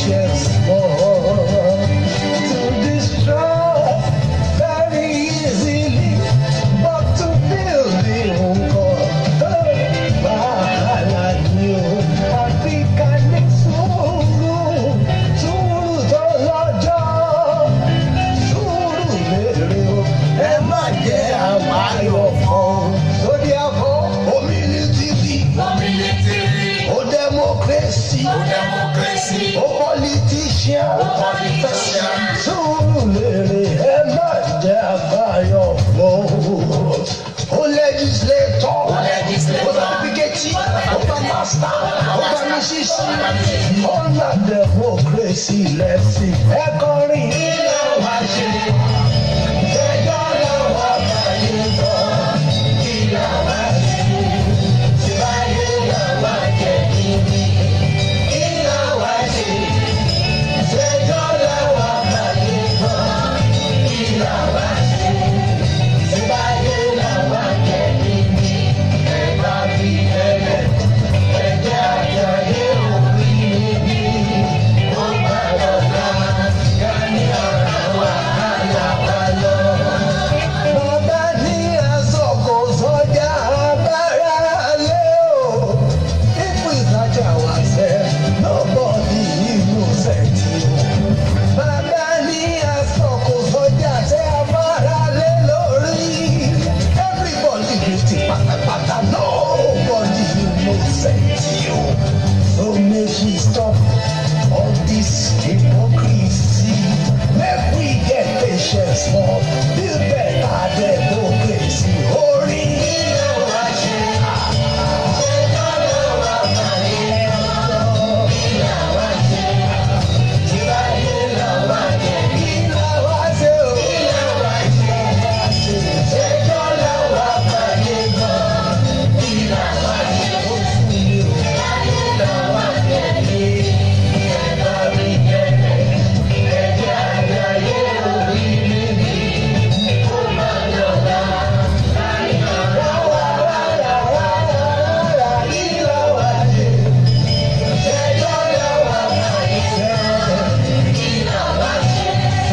patience more to destroy very easily, but to build the nǹkan wàhálà ni o. Àfi ká ní sùúrù, sùúrù tó lọ́jọ́, sùúrù lérè o. Ẹ má jẹ́ àwáyọ̀ kan. Lórí àbọ̀, omilitiri, o democracy, o politician, sùúrù lérè. Ẹ má jẹ́ àwáyọ̀ kan. O legislator, o advocate, o master, o misisi, ọ̀nà democracy lẹ́sìn. Ẹ kọrin. Ilé wa ṣe. Ẹjọ́ lọ́wọ́ báyìí bọ̀. Ilé wa ṣe. Tìbáyé lọ́wọ́ jẹ́ níbi. Ilé wa ṣe. Ẹjọ́ lọ́wọ́ báyìí bọ̀. Ilé wa ṣe. Tìbáyé lọ́wọ́ jẹ́ níbi. Ẹ̀ka bí ẹlẹ́. Ẹ̀jẹ̀ àjọyé òbí níbí. Ó gbàdọ̀ dá. Ká ní ọ̀rọ̀ wàhálà wa lọ. Bàbá ní àsọ̀kò sọ́jà abára lé o. Ipò ìtajà wà sẹ́, nobody innocent o. Bàbá ní àsọ̀kò sọ́jà tẹ́ abára lé lórí. Everybody guilty pátápátá, nobody innocent o. So make we stop all this hypocrisy. Make we get patience for build better democracy. Orí ilé wa ṣe. Ṣèjọ́ lọ́wọ́ báyé lọ́wọ́. Ilé wa ṣe. Ìbáyé lọ́wọ́ jẹ́. Ilé wa ṣe o. Ilé wa ṣe. Ṣèjọ́ lọ́wọ́ báyé lọ. Ilé wa ṣe. Ó fún mi o. Ìbáyé lọ́wọ́ jẹ́ mi. Ẹ̀ka mi jẹ́ ẹ̀jẹ̀ àjọyé orí níbi. Ó máa yọ̀dá. Rárá, rárá, rárá, rárá, ilé wa ṣe. Ṣèjọ́ lọ́wọ́ báyé lọ. Ilé wa ṣe.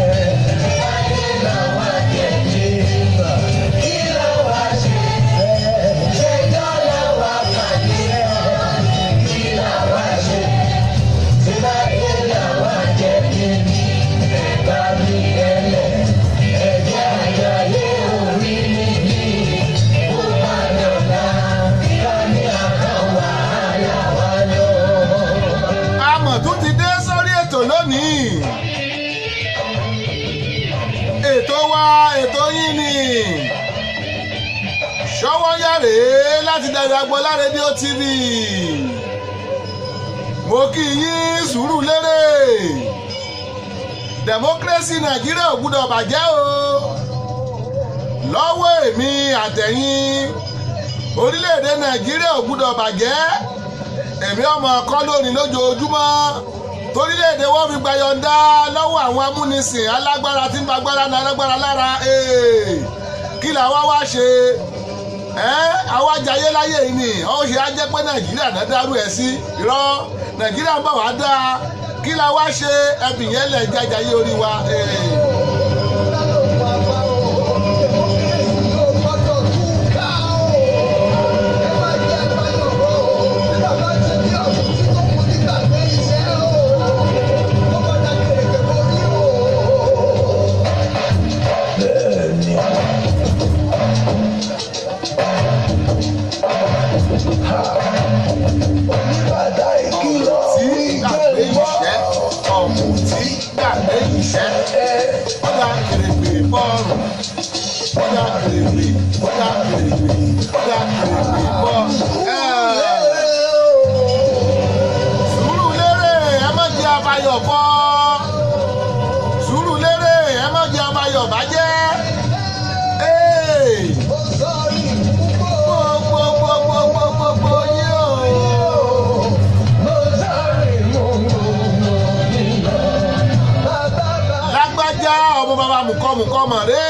Ìbáyé lọ́wọ́ jẹ́ mi. Ilé wa ṣe. Ṣèjọ́ lọ́wọ́ báyé lọ. Ilé wa ṣe. Ìbáyé lọ́wọ́ jẹ́ mi. Ẹ̀ka mi ẹlẹ́. Ẹ̀jẹ̀ àjọyé orí níbí. Ó máa yọ̀dá. Ká ní àkàn wàhálà wa lọ. àmọ̀ tún ti dé sórí ètò lónìí. ètò wa ètò yín ni ṣọwọ́ yàrá láti Dayọ̀ Agboola rédíò tv mo kí yín sùúrù lérè democracy nàìjíríà ò gbúdọ̀ bàjẹ́ o lọ́wọ́ èmi àtẹ̀yìn orílẹ̀-èdè nàìjíríà ò gbúdọ̀ bàjẹ́ èmi ọmọ ọkọ lónìí lójoojúmọ́ torílẹ̀-èdè wọn fi gbayọ̀ǹda lọ́wọ́ àwọn amúnisìn alágbára tí ń ba agbára náà alágbára lára ee, kí làwa wá ṣe ẹ́ àwa jayé láyé yìí ni ó ṣe á jẹ́ pé nàìjíríà náà dárú ẹ̀ sí irọ́ nàìjíríà ń bọ̀ wá dáa kí la wá ṣe ẹbí yẹn lẹ̀ jájayé orí wa. ee. Bẹ́ẹ̀ni. Oníbàdà ìkìlọ̀ tí gbàgbé ìṣẹ́ ọ̀mù tí gbàgbé ìṣẹ́ ọ̀dà kèrègbè bọ́ọ̀rù ọ̀dà kèrègbè ọ̀dà kèrègbè ọ̀dà kèrègbè bọ́ọ̀rù. sùúrù lérè ẹ má jẹ́ abayọ̀ bọ́ sùúrù lérè ẹ má jẹ́ abayọ̀ bàjẹ́. Hey! Gbogbogbogbogbogbogbò yín o. lágbájá ọmọ bàbá mùkọ́mùkọ́ mọ̀ rè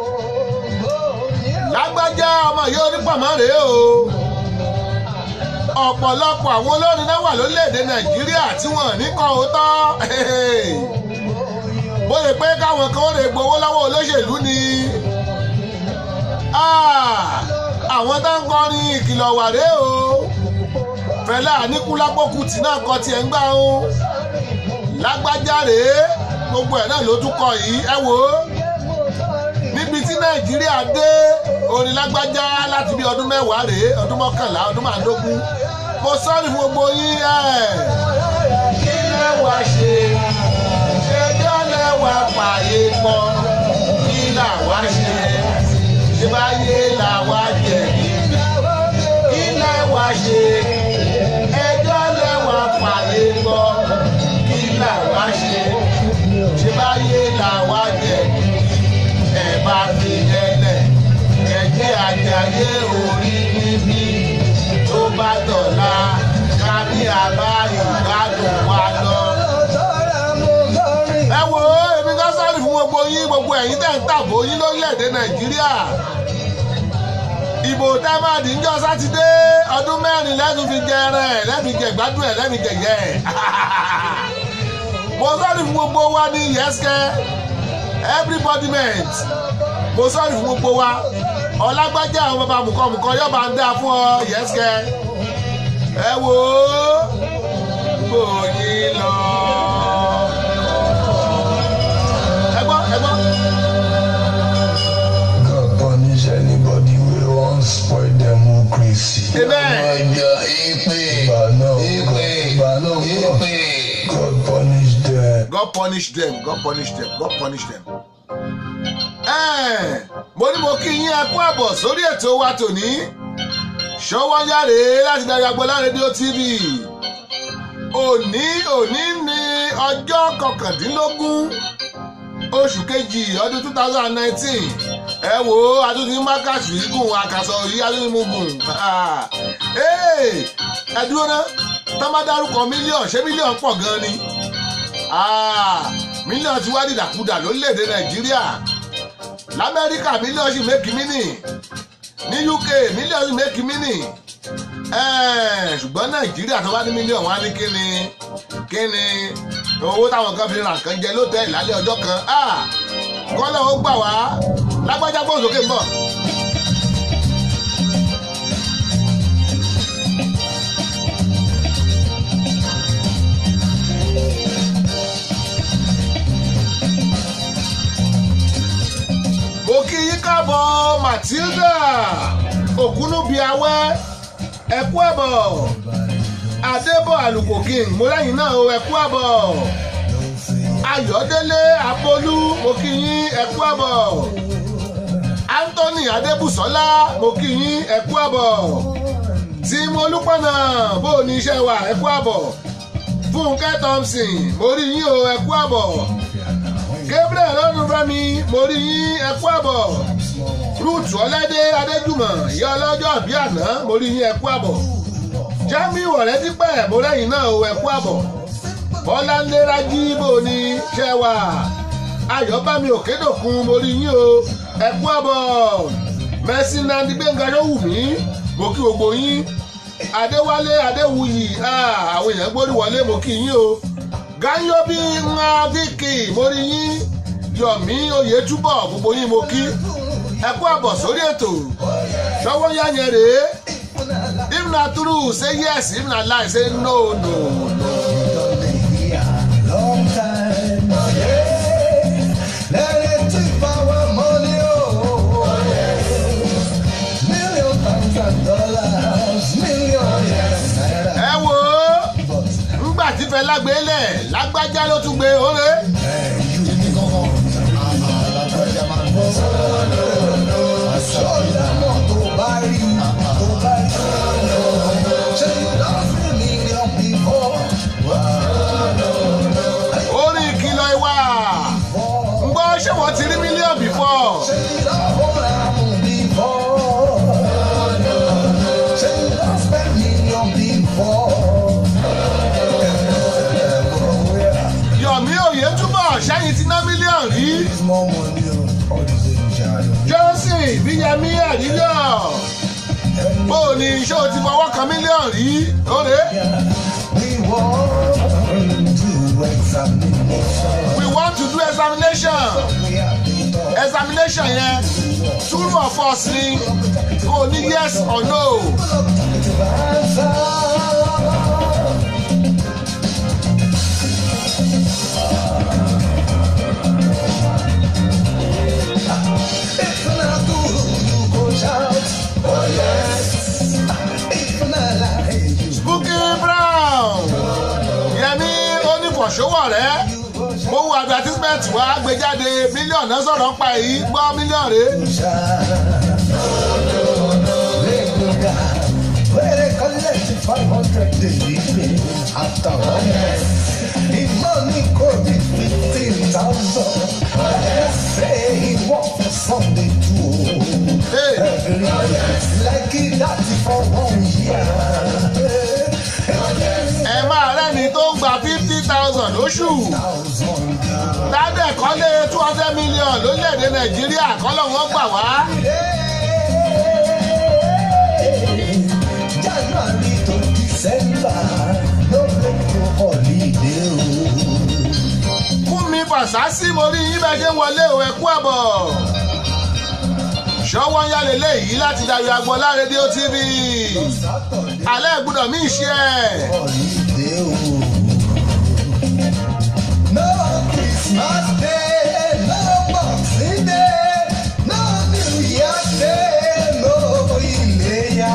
lágbájá ọmọ yìí onípàmọ́ rè o ọ̀pọ̀lọpọ̀ àwọn olórin náà wà lórílẹ̀‐èdè nàìjíríà tí wọ́n ní kọ́ òótọ́ bóyá pé káwọn kan ó lè gbowó lọ́wọ́ olóṣèlú ni àwọn tó ń kọrin ìkìlọ̀ wàré o fẹlẹ́ àníkúlápó kùtì náà kọ tiẹ̀ ń gbà ó lágbájá rèé gbogbo ẹ̀ náà ló tún kọ yìí ẹ wò ó níbi tí nàìjíríà dé orin lágbájá láti bí ọdún mẹ́wàá rèé ọdún mọ́kànlá ọdún màdógún mo sọ́ọ̀rì fún gbogbo yín ẹ̀ kí lẹ́wà ṣe ṣẹjọ́ lẹ́wà pààyè pọ̀ kí làwa ṣe ṣe báyé làwa jẹ̀bi kí lẹ́wà ṣe ẹjọ́ lẹ́wà pààyè pọ̀ kí làwa ṣe ṣe báyé làwa jẹ̀bi ẹ̀ bá fi ẹlẹ̀ ẹ̀jẹ̀ àjàyè orí níbí tó bá dọ̀la ká ní àbá ìgbádùn wa lọ. ẹ wo èmi kan sáré fún gbogbo yín gbogbo ẹ̀yin tẹ̀ ń tàbó yín lórílẹ̀‐èdè nàìjíríà ìbò támádì ń jọ sátidé ọdún mẹ́rin lẹ́nu fi jẹ ẹran ẹ̀ lẹ́nu jẹ gbádùn ẹ̀ lẹ́nu jẹ̀yẹ ẹ̀ mo sáré fún gbogbo wa ní yẹ́sìkẹ́ everybody meant mo sáré fún gbogbo wa ọlágbájá àwọn bàbá mùkọ́mùkọ́ yóò bá ń dá fún ọ yẹ́sìkẹ́ ẹ wò ó bòyí lọ. ẹ gbọ́ ẹ gbọ́. God punish anybody wey wan spoil democracy. Amen. Ọjọ́ ìpè Ìgbàna ìpè ìgbàna ìpè. God punish them. God punish them God punish them God punish them. Ẹ́ẹ̀, mo ní mo kí yín ẹ kú àbọ̀ sórí ètò wa tòní ṣọwọ́ yáre láti darí agbọ́lá rédíò tv òní òní ní ọjọ́ kọkàndínlógún oṣù kejì ọdún two thousand and nineteen ẹ wo adúní mákàtí gùn àkàsọ yìí adúní mú gùn ẹ dúró ná tá má dárúkọ mílíọ̀n ṣé mílíọ̀n pọ̀ gan ni mílíọ̀n ti wá dìdàkudà lórílẹ̀‐èdè nàìjíríà lamẹ́ríkà mílíọ̀n sì mékì mínì ní uk mílíọ̀n sì mékì mínì ṣùgbọ́n nàìjíríà tó bá ní mílíọ̀n wá ní kíni kíni owó táwọn kan fi ra nǹkan jẹ lótẹ́ẹ̀lì lálẹ́ ọjọ́ kan kọ́lọ́ ó gbà wá lágbájá gbọ́n sókè ń bọ̀. mo kí yín káàbọ̀ matilda ògúnúbíawẹ́ ẹ̀kú ẹ̀bọ̀ adébọ̀ àlùkò king mo lẹ́yìn náà o ẹ̀kú ẹ̀bọ̀ ayọ̀délé apolú mo kí yín ẹ̀kú ẹ̀bọ̀ anthony adébùsọ́lá mo kí yín ẹ̀kú ẹ̀bọ̀ tim olúpọ̀nà bó o ní iṣẹ́ wa ẹ̀kú ẹ̀bọ̀ fúnkẹ́ thompson mo rí yín o ẹ̀kú ẹ̀bọ̀ gabriel ọdúnfẹ́mi mo rí yín ẹ̀kú àbọ̀ ruth ọlẹ́dẹ́ adéjùmọ̀ ìyá ọlọ́jọ́ àbí àná mo rí yín ẹ̀kú àbọ̀ jamiu ọ̀rẹ́dípẹ̀ mo rẹ́yìn náà o ẹ̀kú àbọ̀ bọ́láńdé rájí bò ní ṣẹ́wà ayọ̀bámi òkèdòkun mo rí yín o ẹ̀kú àbọ̀ mẹ́sìn nandi gbẹ̀ngà yówùmí mo kí gbogbo yín adéwálé adéwuyì àwọn èèyàn gbórí wọlé mo kí yín o ganyobi ńlá vicky mórí yín yọmí oyètúbọ gbogbo yín mo kí ẹ kú àbọ̀ sórí ètò ṣọwọ́ yá yẹn rèé if na true say yes if na lie say no no no. Long time. Yeah. Let it take our money. Oh, million pounds and dollars, million naira. ẹ wo ńgbà tí fẹ́ lágbélẹ̀ lágbájá ló tún gbé oore. Sọ́ọ̀dà mọ̀ tó bá rí, tó bá rí. Ṣé you don see million before? orí ìkìlọ̀ ìwà ń gbọ́ ṣé wọ́n ti rí mílíọ̀nù bífọ̀. Ṣé you don hold am before? Ṣé you don spend million before? yọ̀mí oyètúbọ̀ ṣẹ́yìn ti ná mílíọ̀nù rí. Small money, all the same, Jai. johnson bíyẹmí àdíyọ̀ Ẹni bó o ní ṣé o ti fọwọ́ kan mílíọ̀nù rí lóore. We want to examination. we want to do examination We have been taught examination yẹn true or false ni kò ní yes or no. to answer. If not good, you go shout. Oh yes. If not lie, you Bukky Brown Yẹmí onífọ̀ṣọ́wọ̀ rẹ̀ go shout. mo wo advertisement wa gbé jáde mílíọ̀nù náà sọ̀rọ̀ ń pa èyí gbọ́ mílíọ̀nù rẹ̀ Where they collect five hundred daily after one year. The money could be fifteen thousand. Say he work for Sunday too. Hey. Every day, like he that for one year. ẹ máa rẹ́ni tó ń gba fifty thousand lóṣù Thousand. tábẹ̀ kọ́lé two hundred million lórílẹ̀‐èdè Nàìjíríà kọ́lọ́ wọn gbà wá January to December, no break no holiday. oh. fún mi fàṣásí mo rí yín bẹ́ẹ̀ ṣe ń wọlé o ẹ kú àbọ̀ ṣọwọ́ ń yálé léyìí láti Dayọ̀ Agbọ́lá rédíò TV Saturday. alẹ́ gbọ́dọ̀ mí ṣe ẹ̀. holiday o. No Christmas day, no Boxing day, no New Year day, no Iléyá.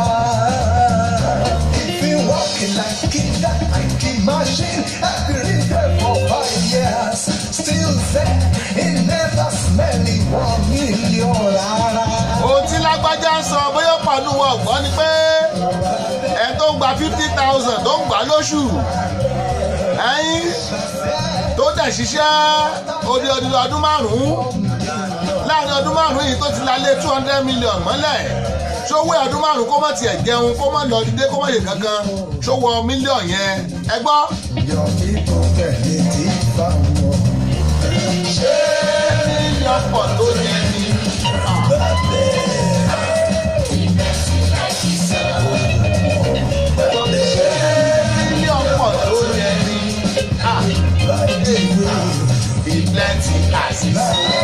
If you walking like kid, like a machine, every day for five years, still there, he never smell it one million rárá. ohun tí lágbájá ń sọ bóyá pàánù wọn gbọ́ ni pé ẹ tó ń gba fifty thousand tó ń gbà lóṣù ẹyin tó dẹ̀ ṣiṣẹ́ odi odi ọdún márùn-ún láàrin ọdún márùn-ún yìí tó ti la lé two hundred million mọ́lẹ̀ ṣówó ọdún márùn-ún kó má tiẹ̀ jẹun kó má lọ dídé kó má yè kankan ṣówó mílíọ̀n yẹn ẹ gbọ́ Your people get it if I want. mílíọ̀n pọ̀ tó yẹ ni. mílíọ̀n pọ̀ tó yẹ ni. Be plenty asses.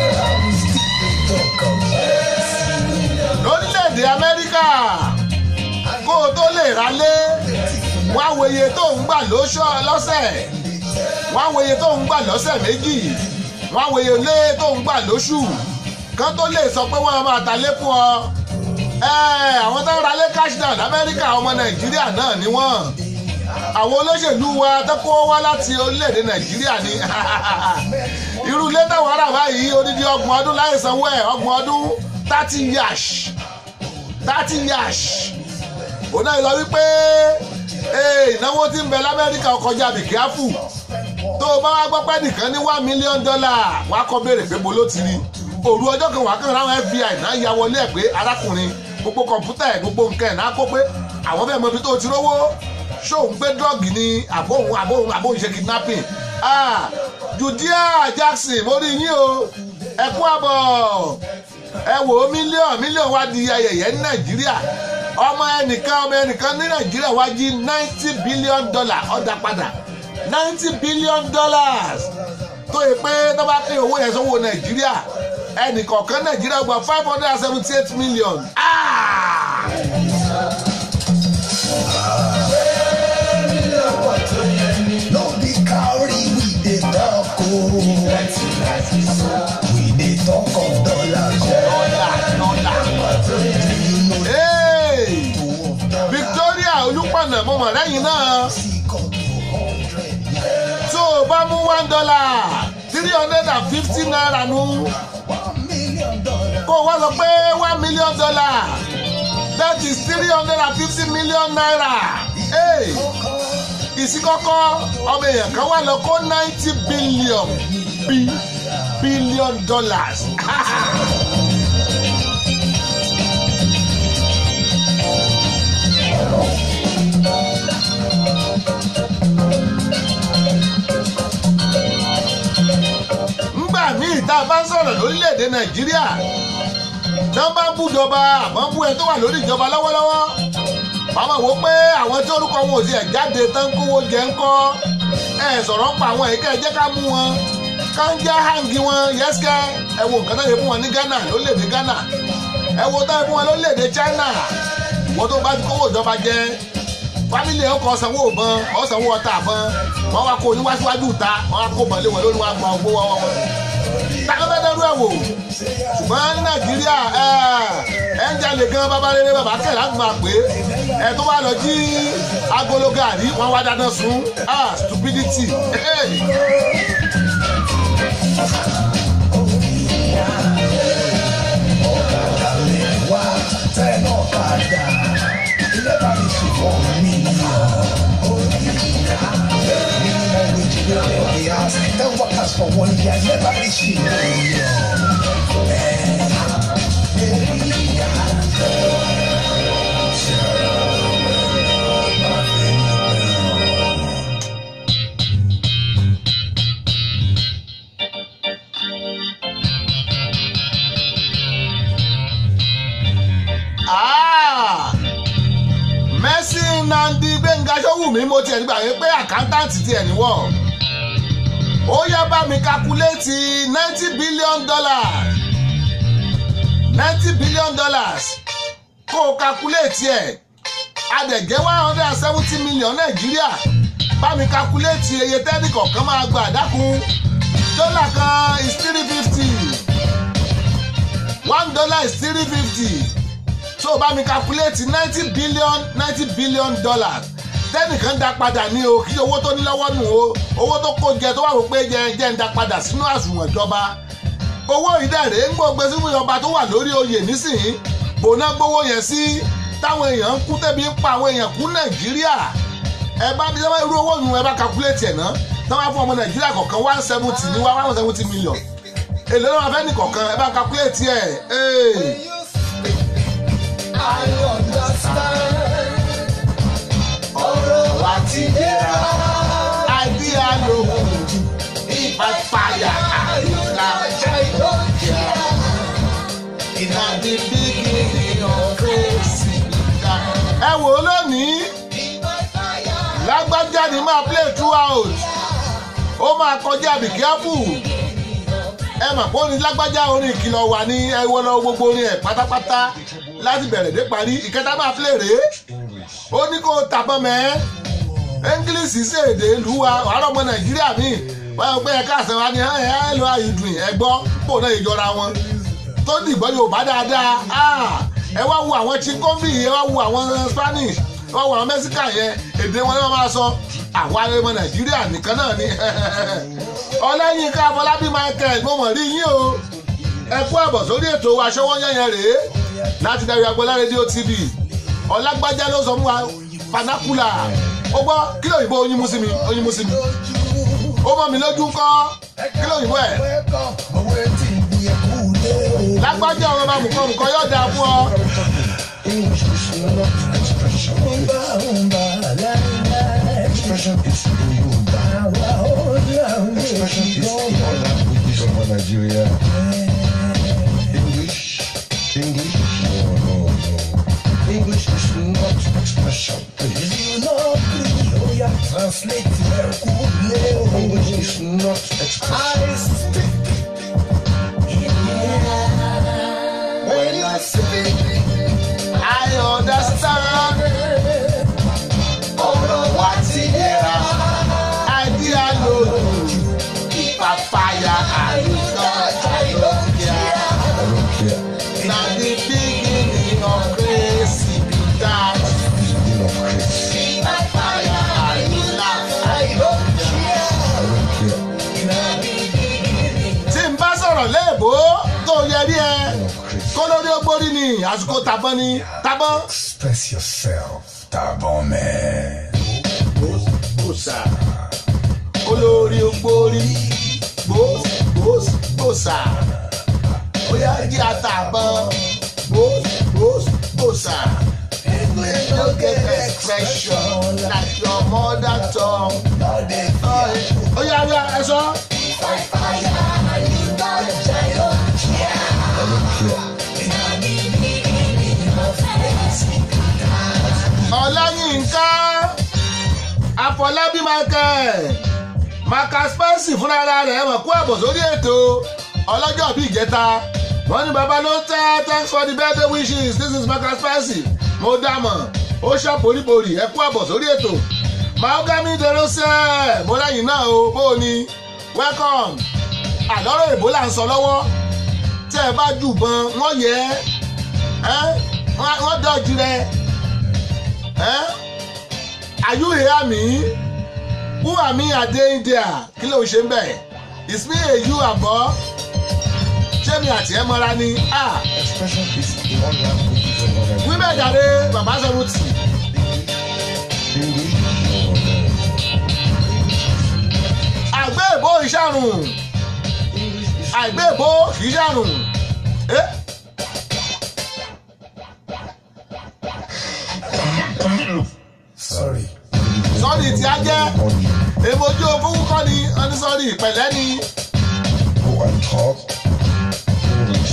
lórílẹ̀‐èdè amẹ́ríkà kó o tó lè ralé wọ́n á wo iye tó ń gbà lóṣọ́ lọ́sẹ̀ wọ́n á wo iye tó ń gbà lọ́sẹ̀ méjì wọ́n á wo iye lé tó ń gbà lóṣù kán tó lè sọ pé wọ́n á máa talé fún ọ. Ẹ, àwọn tó ń ralé cash down lamẹ́ríkà ọmọ nàìjíríà náà ni wọ́n àwọn olóṣèlú wa tó kó wá láti orílẹ̀-èdè nàìjíríà ni irú ilé táwọn ará báyìí odidi ọgbọ̀n ọdún láì sanwó ẹ̀ ọgbọ̀n ọdún thirty yash thirty yash òun náà sọ wípé ee, ìnáwó tí ń bẹ lamẹ́ríkà ọkọjá bìkíáfù tó o bá wá gbọ́ pé nìkan ní one million dollar wàá kọ́ béèrè pé mo ló ti rí òru ọjọ́ kan wà kàn ráwọn FBI náà ya wọlé ẹ̀ pé arákùnrin gbogbo kọ̀ǹpútà ẹ̀ gbogbo nǹkan ẹ̀ náà kó pé àwọn fẹ́ẹ́ mọ ibi tó ti rówó ṣóun gbé dọ́ọ̀gì ni àbóhùn àbóhùn àbóhùn ṣe kidnapping ah Judea Jackson mo rí yín o ẹ kú àbọ̀ ẹ wò ó mílíọ̀n mílíọ̀n wá di ayẹyẹ ní Nàìjíríà ọmọ ẹnìkan ọmọ ẹnìkan ní Nàìjíríà wá jí ninety billion dollar ọ̀dà padà ninety billion dollars tó yẹ pé tó bá pín owó yẹn sówó Nàìjíríà ẹnìkọ̀ọ̀kan Nàìjíríà gba five hundred and seventy eight million. Ah! No be cowry we dey talk o. We dey talk of dollars. Hey! Victoria Olúpọ̀nà mo mọ̀ lẹ́yìn náà tó o bá mú one dollar three hundred and fifty naira nù kó o wá sọ pé one million dollar that is three hundred and fifty million naira. Hey! ìsíkọ́kọ́ ọmọ èèyàn kan wà lọ kó ninety billion bi billion dollars. ngbà míì tá a bá ń sọ̀rọ̀ lórílẹ̀‐èdè nàìjíríà tí wọ́n bá ń bújọba àmọ́ bú ẹ tó wà lórí ìjọba lọ́wọ́lọ́wọ́ màmá wo pé àwọn tí orúkọ wọn ò tiẹ̀ jáde tán kówó jẹ ńkọ́ ẹ sọ̀rọ̀ ń pa àwọn èyíkẹ́ jẹ́ ká mú wọn kánjá hangi wọn yẹ́sìkẹ́ ẹ wo nǹkan tó yẹ fún wọn ní Ghana lórílẹ̀‐èdè Ghana ẹ wo tó yẹ fún wọn lórílẹ̀‐èdè China wọ́n tó bá ti kówó ìjọba jẹ fámìlì ẹ̀ kọ́ sanwó ìbọn ọ̀ sanwó ọta àbọn wọ́n wá kó oníwáṣíwájú ta wọ́n wá kó mọ̀lé wọn lórí wọn gba ògbó wọn wọn. takọ́tẹ́dẹ́rú ẹ̀ wò ṣùgbọ́n ní Nàìjíríà ẹ̀ ń jalè gan bàbá rere bàbá kẹ̀ láti máa pè é ẹ̀ tó bá lọ jí agolo gàrí wọ́n wá dáná sun ah stupidity. wá tẹ́ náà padà ilé bá mi fi fọ́ mi minimum wage wey dem dey ask ten workers for one year never reach me. Ah! Mercy Nnamdi Gbẹ̀ngà Ṣówùmí mo tiẹ̀ gbà wípé àkántàǹtì tiẹ̀ níwọ̀ ó yẹ bá mi kakuléètì ninety billion dollars ninety billion dollars kó o kakuléètì ẹ̀ adẹ̀gẹ́ one hundred and seventy million Nàìjíríà bá mi kakuléètì iye tẹ́nì kọ̀ọ̀kan máa gbà dákun dọ́là kan is three fifty one dollar is three fifty so bá mi calculate ninety billion ninety billion dollars tẹ́nìkan dá padà ní o kí owó tó ní lọ́wọ́ nù o owó tó kó jẹ tó wà wò pé jẹ jẹ ń dá padà sínú àsùnwọ̀n ìjọba owó ìdẹ̀rẹ̀ ń gbọ́ gbé sínú ìjọba tó wà lórí oyè nísìnyí bòná gbówó yẹn sí táwọn èèyàn ń kú tẹ́bi ń pa àwọn èèyàn kú nàìjíríà ẹ bá bí sábà irú owó yìí ẹ bá calculate ẹ̀ náà táwọn á fún ọmọ nàìjíríà kọ̀ọ̀kan one seventy ní one seventy million èlò náà máa fẹ́ nìkọ̀ọ̀kan ẹ bá calculate ẹ̀ ẹ̀. I understand. ọ̀rọ̀ wa ti dẹ́ra. idea ló ìpàpàyà àyíká iná di beginning of crazy. ẹ wò ó lónìí lágbájá ni máa play throughout ó máa kọjá be careful ẹ mà pé ó ní lágbájá orin ìkìlọ̀ wà ní ẹwọ́ lọ gbogbo orin ẹ̀ pátápátá láti bẹ̀rẹ̀ dé parí ìkẹta máa play rèé ó ní kó tàbọn mẹ́ english sí èdè ìlú wa wàhálà ọmọ nàìjíríà míì wọ́n yọ pé ẹ̀ka àṣẹ wa ni ẹ̀ ẹ̀ lọ àyùdùn ẹ̀gbọ́ pò náà ìjọra wọn tó dìgbọ́ yorùbá dáadáa ẹ wá wo àwọn chinkombi ẹ wá wo àwọn spanish ẹ wá wo àwọn mexican yẹn èdè wọn ni wọ́n máa sọ àwa ọmọ nàìjíríà nìkan náà ni ọlẹ́yinká afọlábí michael mo mọ̀ rí yín o ẹ kú àbọ̀ sórí ètò aṣọ́wọ́ yẹn rèé láti darí agbọ́lá rédíò tv ọlágbájá ló sọ fún wa panakula ó gbọ́ kí ló yìnbó oyin mú sí mi oyin mú sí mi ó mọ̀ mí lójú kọ́ kí ló yìnbó ẹ̀ lágbájá ọmọ bá mùkọ́ mùkọ́ yóò dáa fún ọ. Expression is Yoruba. Expression is all languages of Nigeria. English, English, no, no, no. English is not expression. If you know, oh yeah, translate English is not expression. I speak. When I speak, I understand ọ̀rọ̀ wa ti yẹra. idea ló lù papaya àyíká àyíká I don't care. na the beginning of crazy be that Beginning of crazy. papaya àyíká àyíká. I don't care. tí n bá sọ̀rọ̀ léèbó tó yẹrí ẹ Beginning of crazy. kó lórí ogbórí ni àsìkò tàbọn ni tàbọn. Express yourself, Tabon man. gbòsà olórí ogbórí gbòs gbòs gbòsà bóyá jí àtàbọn gbòs gbòs gbòsà. English no get expression like your mother tongue. Ó yá wíwá ẹ sọ. I don't care. ọláyínká àfọlábí michael marcus spencer fúnra rẹ̀ mọ̀ kú àbọ̀ sórí ètò ọlọ́jọ́ bíi ìjẹta wọ́n ní baba ló tẹ́ thanks for the birthday wishes this is marcus spencer mo dámọ̀ ó ṣàpòríborì ẹ kú àbọ̀ sórí ètò mahogany derosẹ mo lẹ́yìn náà o bó o ní welcome àlọ́rọ̀ èbó là ń sọ lọ́wọ́ tẹ́ ẹ bá jùbọn wọ́n yẹ ẹ́ wọ́n dọ̀jú rẹ ẹ́ are you hear me who am me ade india kí ló ń ṣe ń bẹ̀ is me a you àbọ̀ ṣé mi àti ẹ mọ́ra ni ah Expression is the online book for whatever. wíbẹ̀ jáde bàbá sẹ́wọ́tì English or àgbẹ̀ èbó ìṣàrùn English is àgbẹ̀ èbó kì í ṣàrùn. Eh? sorry. sọ́ọ̀rì tí a jẹ́ èmojú òfúrú kọ́ ni ọní sọ́ọ̀rì pẹ̀lẹ́ ni Go and talk English.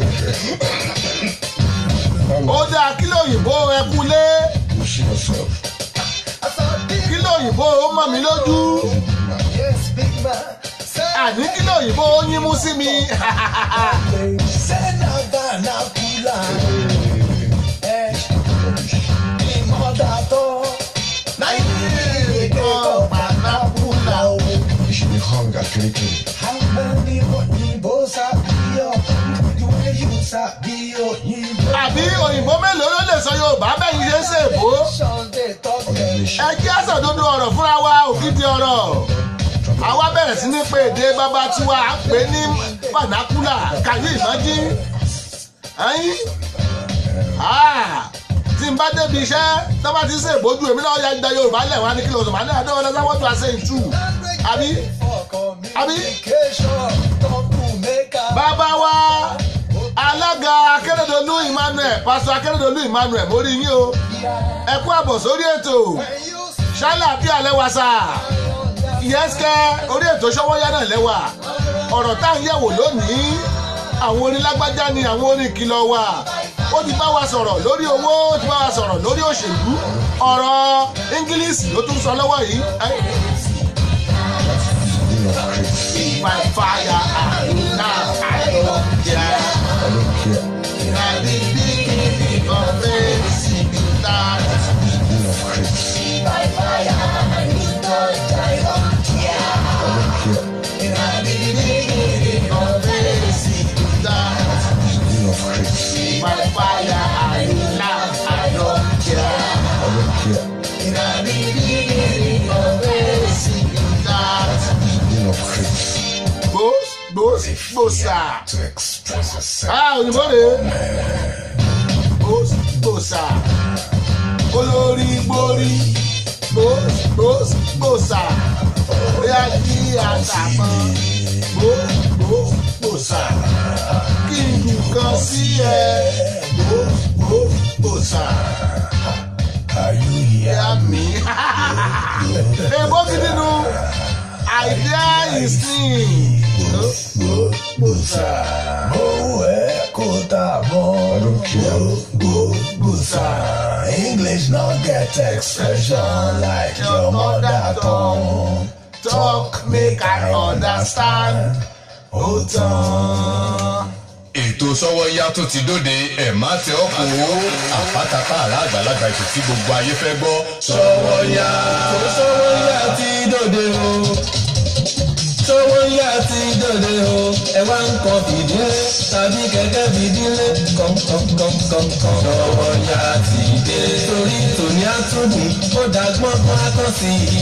ó dáa kí lóyìnbó ẹkú lé You see yourself. kí lóyìnbó ó mọ̀ mí lójú Yes, big man. Say, àní kí lóyìnbó ó yín mú sí mi say na banakula. Eh, the mother talk. Na you dey call banakula. You should be hunger kirikiri. How many oyinbo sabi your the way you sabi oyinbo? àbí òyìnbó mélòó ló lè sọ yorùbá bẹ́yìn ṣe ń ṣe èbó Nation dey talk dem. Organization. ẹ jẹ́ àsọdodo ọ̀rọ̀ fúnra wa ògidì ọ̀rọ̀ àwa bẹ̀rẹ̀ sí ní pé èdè bàbá tiwa à ń pè ní fanakula kàyé ìmọ̀jí ẹ̀yìn tí n bá débi iṣẹ́ tó bá ti ṣe ìbójú èmi náà ya gba yorùbá lẹ̀ wá ní kí ló sọ màá ní àdéhùn ọ̀dọ́ sáwọ́ tó a ṣe ìtú àbí Communication talk to make am. bàbá wa alága akérèdọ́lù emmanuel pásítọ̀ akérèdọ́lù emmanuel mo rí yín o ẹ kú àbọ̀ sórí ètò ṣálà bí alẹ́ wa sá yẹ́sìkẹ́ orí ètò ṣọ́wọ́yá náà lẹ́wà ọ̀rọ̀ tá à ń yẹ̀wò lónìí àwọn onílágbájá ni àwọn oníkìlọ̀ wa ó ti bá wa sọ̀rọ̀ lórí owó ó ti bá wa sọ̀rọ̀ lórí òṣèlú ọ̀rọ̀ ingilisi ló tún sọ lọ́wọ́ yìí ẹ́, Dean of Crete. by fire and now I don't care. I don't care. Na the beginning of everything that Dean of Crete. I don't care. beginning of everything that Dean of Crete. by fire and now I don't care. I don't care. Na the beginning of everything that Dean of Crete. gbós gbós gbòsà. To express yourself. Ah, òyìnbó rè é. Gbós gbòsà. Olórí gbórí. Gbós gbós gbòsà. Bóyá kí àtàkùn. Gbós gbós gbòsà. Kí n dùkan sí ẹ. Gbós gbós gbòsà. Are you here? Ìyá mi. Èbó gidi nu. Idea is clean. Gbós gbós gbòsà. Mo ẹ kó ta I mọ́. don't care. Gbòsà. English no get expression like your mother tongue. Talk make I understand. Ó tán. ètò sọ́wọ́yá tó ti dóde ẹ̀ má tẹ ọ́ kó o àpátápá àrà àgbàlagbà ètò tí gbogbo ayé fẹ́ gbọ́ sọ́wọ́yá. sọ́wọ́yà ti dòde o sọ́wọ́yà ti dòde o ẹ wá ń kọ fìdílé tàbí kẹ̀kẹ́ fìdílé kọ̀ǹkọ̀ǹkọ̀ǹkọ̀ǹ. sọ́wọ́yà ti dé torí tòní àtúndùn ó dàgbọ́n kan akọ́ sí i.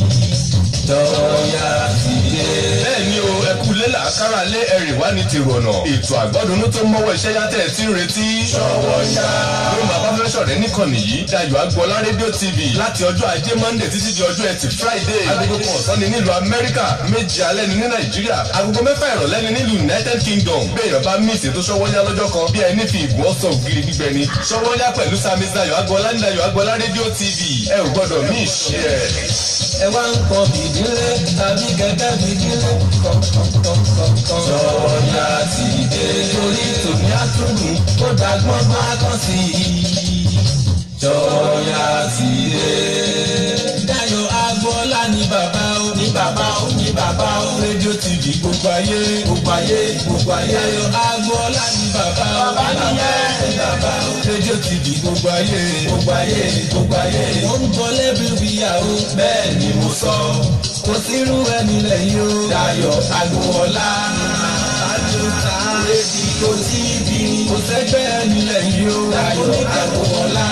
sọ́wọ́yà ti dé. bẹ́ẹ̀ ni o ẹ kú lé làákàrà lé ẹ̀rì wá ní tèrò ọ̀nà ètò àgbọ́dúnú tó mọ́wọ́ iṣẹ́ yàtẹ̀ tí ń retí. sọ́wọ́yá. ló máa bá fẹ́ sọ̀rẹ́ níkànnì yìí Dayọ̀ Agboola rédíò tv láti ọjọ́ ajé monday títí di ọjọ́ ẹtì friday agogo kan ọ̀sán ni nílùú amẹ́ríkà méje alẹ́ ni ní nàìjíríà agogo mẹ́fà ìrọ̀lẹ́ ni nílùú united kingdom béèyàn bá mí ìṣètò sọ́wọ́yá lọ́jọ́ kan bí ẹni fi ìgùn ọ̀sán ògiri gbígbẹ ni sọ́wọ́yá pẹ̀lú sami Dayọ̀ Agboola ní Dayọ̀ Agboola rédíò tv ẹ ò gbọ́dọ̀ mí ìṣe ẹ̀. ẹ wá ń kọ fìdílé tàbí kẹ̀kẹ́ fìdílé kọ̀ǹkọ̀ǹkọ̀ǹ. sọ́wọ́yà ti dé torí tòní àtúndùn ó dàgbọ́n kan akọ́ sí i. Ṣọ̀yà ti dé. Dayọ̀ Agbọ́lá ní bàbá o. Ní bàbá o. Ní bàbá o. Rédíò TV gbogbo ayé. Gbogbo ayé. Gbogbo ayé. Dayọ̀ Agbọ́lá ní bàbá o. Bàbá nìyẹn. Ní bàbá o. Rédíò TV gbogbo ayé. Gbogbo ayé. Gbogbo ayé. Mo ń bọ lẹ́bí wíyà o. Bẹ́ẹ̀ ni mo sọ. Kò sírú ẹni lẹ́yìn o. Dayọ̀ Agbọ́lá. Àjọta. Rédíò TV. Kò sẹ́gbẹ́ ẹni lẹ́yìn o. Dayọ̀ Agbọ́lá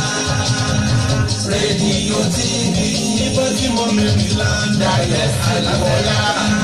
rédíò tv nígbà tí mo mẹ́rin láńdà yẹ àlùwọ̀lá.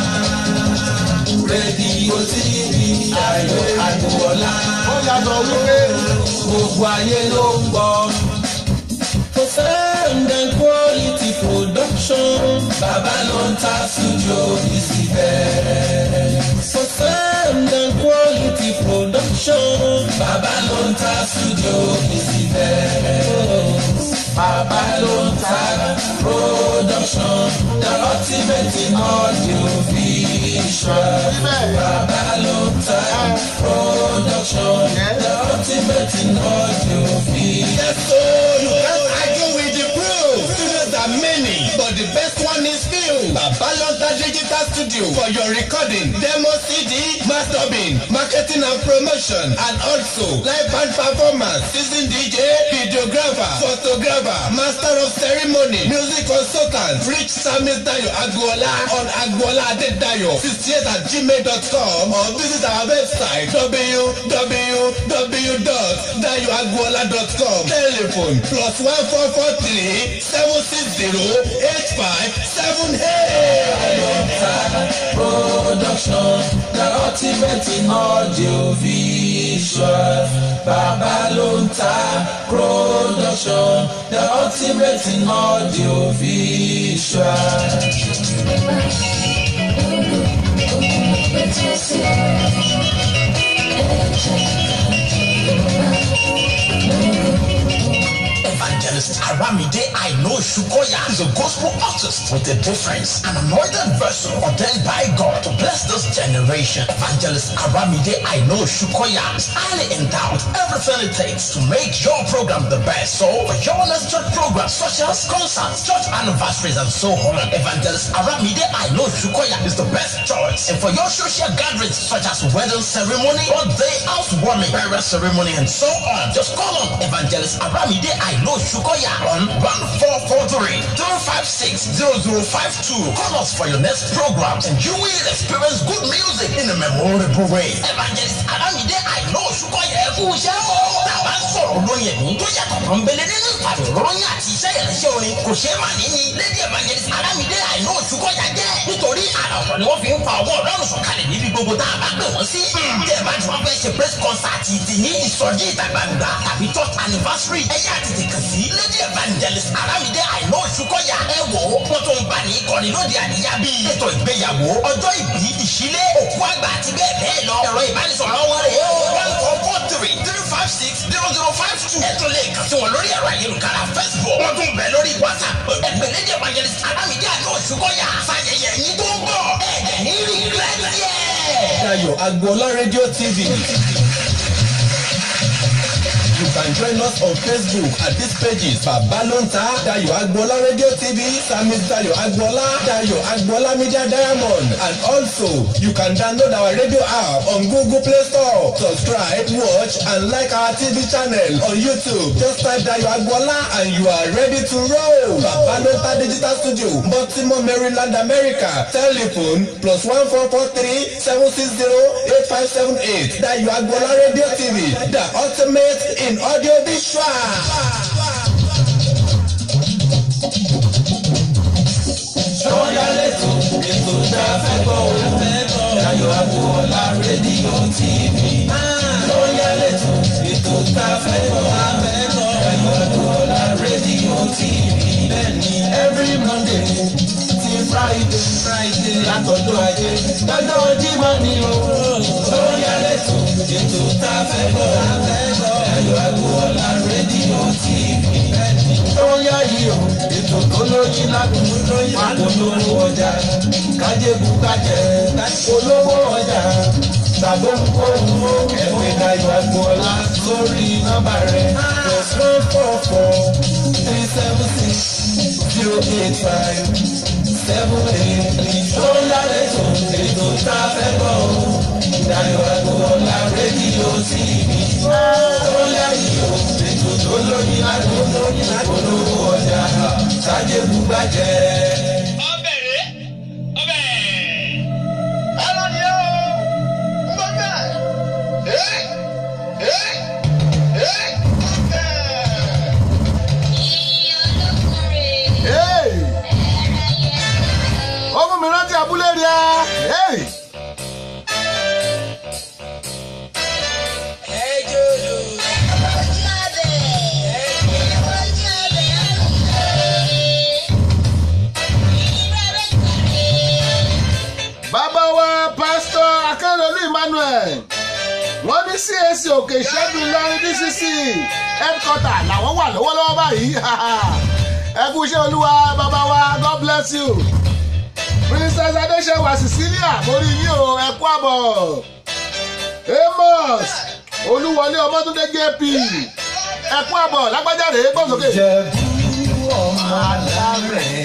rédíò tv ayọ̀ àlùwọ̀lá. ó yàtọ̀ wípé gbogbo ayé ló ń gbọ́. For sound and quality production, Baba ló ń ta studio bísí bẹ́ẹ̀. For sound and quality production, Baba ló ń ta studio bísí bẹ́ẹ̀. Baba ló ń ta production, the ultimate in audio visual. Baba ló ń ta production, the ultimate in audio visual. Yes, so you can't argue with the proof. Studios are many, but the best one is few. Babalonta Digital Studio for your recording, demo CD, mastering, marketing and promotion, and also live band performance, season DJ, videographer, photographer, master of ceremony, music consultant. Reach Samis Dayo Agboola on Agboola Adedayo 68 at gmail.com or visit our website www.dayoagboola.com. Telephone plus one four four three seven six zero eight five seven eight. production the ultimate in audio visual baba ló ń ta production the ultimate in audio visual. Evangelist Aramide Aino Shukoya is a gospel artist with a difference, an anointed vessel ordained by God to bless this generation. Evangelist Aramide Aino Shukoya is highly endowed with everything it takes to make your program the best. So, for your next church programs such as concerts, church anniversaries, and so on, Evangelist Aramide Aino Shukoya is the best choice. And for your social gatherings such as wedding ceremony, birthday, housewarming, burial ceremony, and so on, just call on Evangelist Aramide Aino Shukoya on 1443 256 0052. Call us for your next program and you will experience good music in a memorable way. Evangelist Aramide Aino Shukoya ẹ̀kú iṣẹ́ mọ́. Tàbá ń sọ̀rọ̀ olóyin ẹ̀mí tó yàtọ̀ pọ̀nbélé nínú ìpàdé ròyìn àti iṣẹ́ ìrìnsẹ̀ orin kò ṣeé mà ní ni. Lady Evangelist Aramide Aino Shukoya jẹ́ nítorí àrà ọ̀tọ̀ ni wọ́n fi ń fa ọwọ́ ọlọ́run sọ̀kalẹ̀ níbi gbogbo tá a bá pè wọ́n sí. Bí ẹ bá ti wọ́n fẹ́ ṣe press concert ti ní ìsọjí ìta gbangba tàbí church anniversary ẹ̀yà tètè kàn sí lady evangelist aramide àìná òṣùkọ̀yà ẹ wò ó wọ́n tó ń bá ní ìkọ́ni lóde àríyá bíi ètò ìgbéyàwó ọjọ́ ìbí ìṣílé òkú àgbà àti bẹ́ẹ̀ bẹ́ẹ̀ lọ ẹ̀rọ ìbánisọ̀rọ̀ wọn rè é one four four three three five six zero zero five two ẹ tún lè kàn sí wọn lórí ẹ̀rọ ayélujára facebook wọ́n tún bẹ̀ lórí whatsapp ẹgbẹ́ lady evangelist aramide àìná òṣùkọ̀yà fàyẹyẹ yín tó ń bọ̀ ẹ̀ẹ́dẹ̀ ní regret yẹn. Dayo Agboola Radio TV. You can join us on Facebook at these pages Babalonta Dayo Agboola Radio TV, Samis Dayo Agboola, Dayo Agboola Media Diamond, and also you can download our radio app on Google Play Store. Subscribe, watch, and like our TV channel on YouTube. Just type Dayo Agboola and you are ready to roll. Babalonta Digital Studio, Baltimore, Maryland, America. Telephone plus one four four three seven six zero eight five seven eight. Dayo Agboola Radio TV, the ultimate in audio visual. Ṣọ́yà lẹ́tọ̀ ètò tá a fẹ́ gbọ́ o. Dayọ̀ Agboola rédíò TV. Ṣọ́yà lẹ́tọ̀ ètò tá a fẹ́ gbọ́ o. Dayọ̀ Agboola rédíò TV. Bẹ́ẹ̀ni every Monday ti Friday Friday látọjọ́ ajé lọ́jọ́ Jímọ̀ ni o. Ṣọ́yà lẹ́tọ̀ ètò tá a fẹ́ gbọ́ o. Dayọ̀ Agboola rédíò TV. Bẹ́ẹ̀ni ṣọ́yà yìí o ètò tó lóyún lágùn polówó ọjà kájébù kájẹ polówó ọjà tàbí ohun ẹ̀wẹ̀ Dayọ̀ Agboola sórí nọ́mbà rẹ̀ plus one four four three seven six zero eight five seven eight three. tó ń lálẹ́ tó ètò tá a fẹ́ bọ̀ ọ́ Dayọ̀ Agboola rédíò tv tó lẹ́yìn o ètò tó lóyún àdúgbò olówó ọjà sájẹ́ bùgbàjẹ́. ọbẹ̀ rẹ̀ ọbẹ̀. ẹran ni ó ń bọ́ bẹ́ẹ̀. ẹ́ ẹ́ ẹ́ ọbẹ̀. Hey! ó mú mi rántí abúlé rí a. Hey! bàbá wa pásítọ̀ akérèlú emmanuel wọ́n ní cac òkè ìṣẹ́gun lọ́rin dcc headquarter làwọn wà lọ́wọ́lọ́wọ́ báyìí ẹ kú iṣẹ́ olúwa bàbá wa god bless you princess adéṣẹ́wà cecilia mórí yín o ẹ kú àbọ̀ amos olúwọlé ọmọdúndé jp ẹ kú àbọ̀ lágbájáde gbọ́sọ̀kè. Ìjẹ̀bú ọmọ alárẹ̀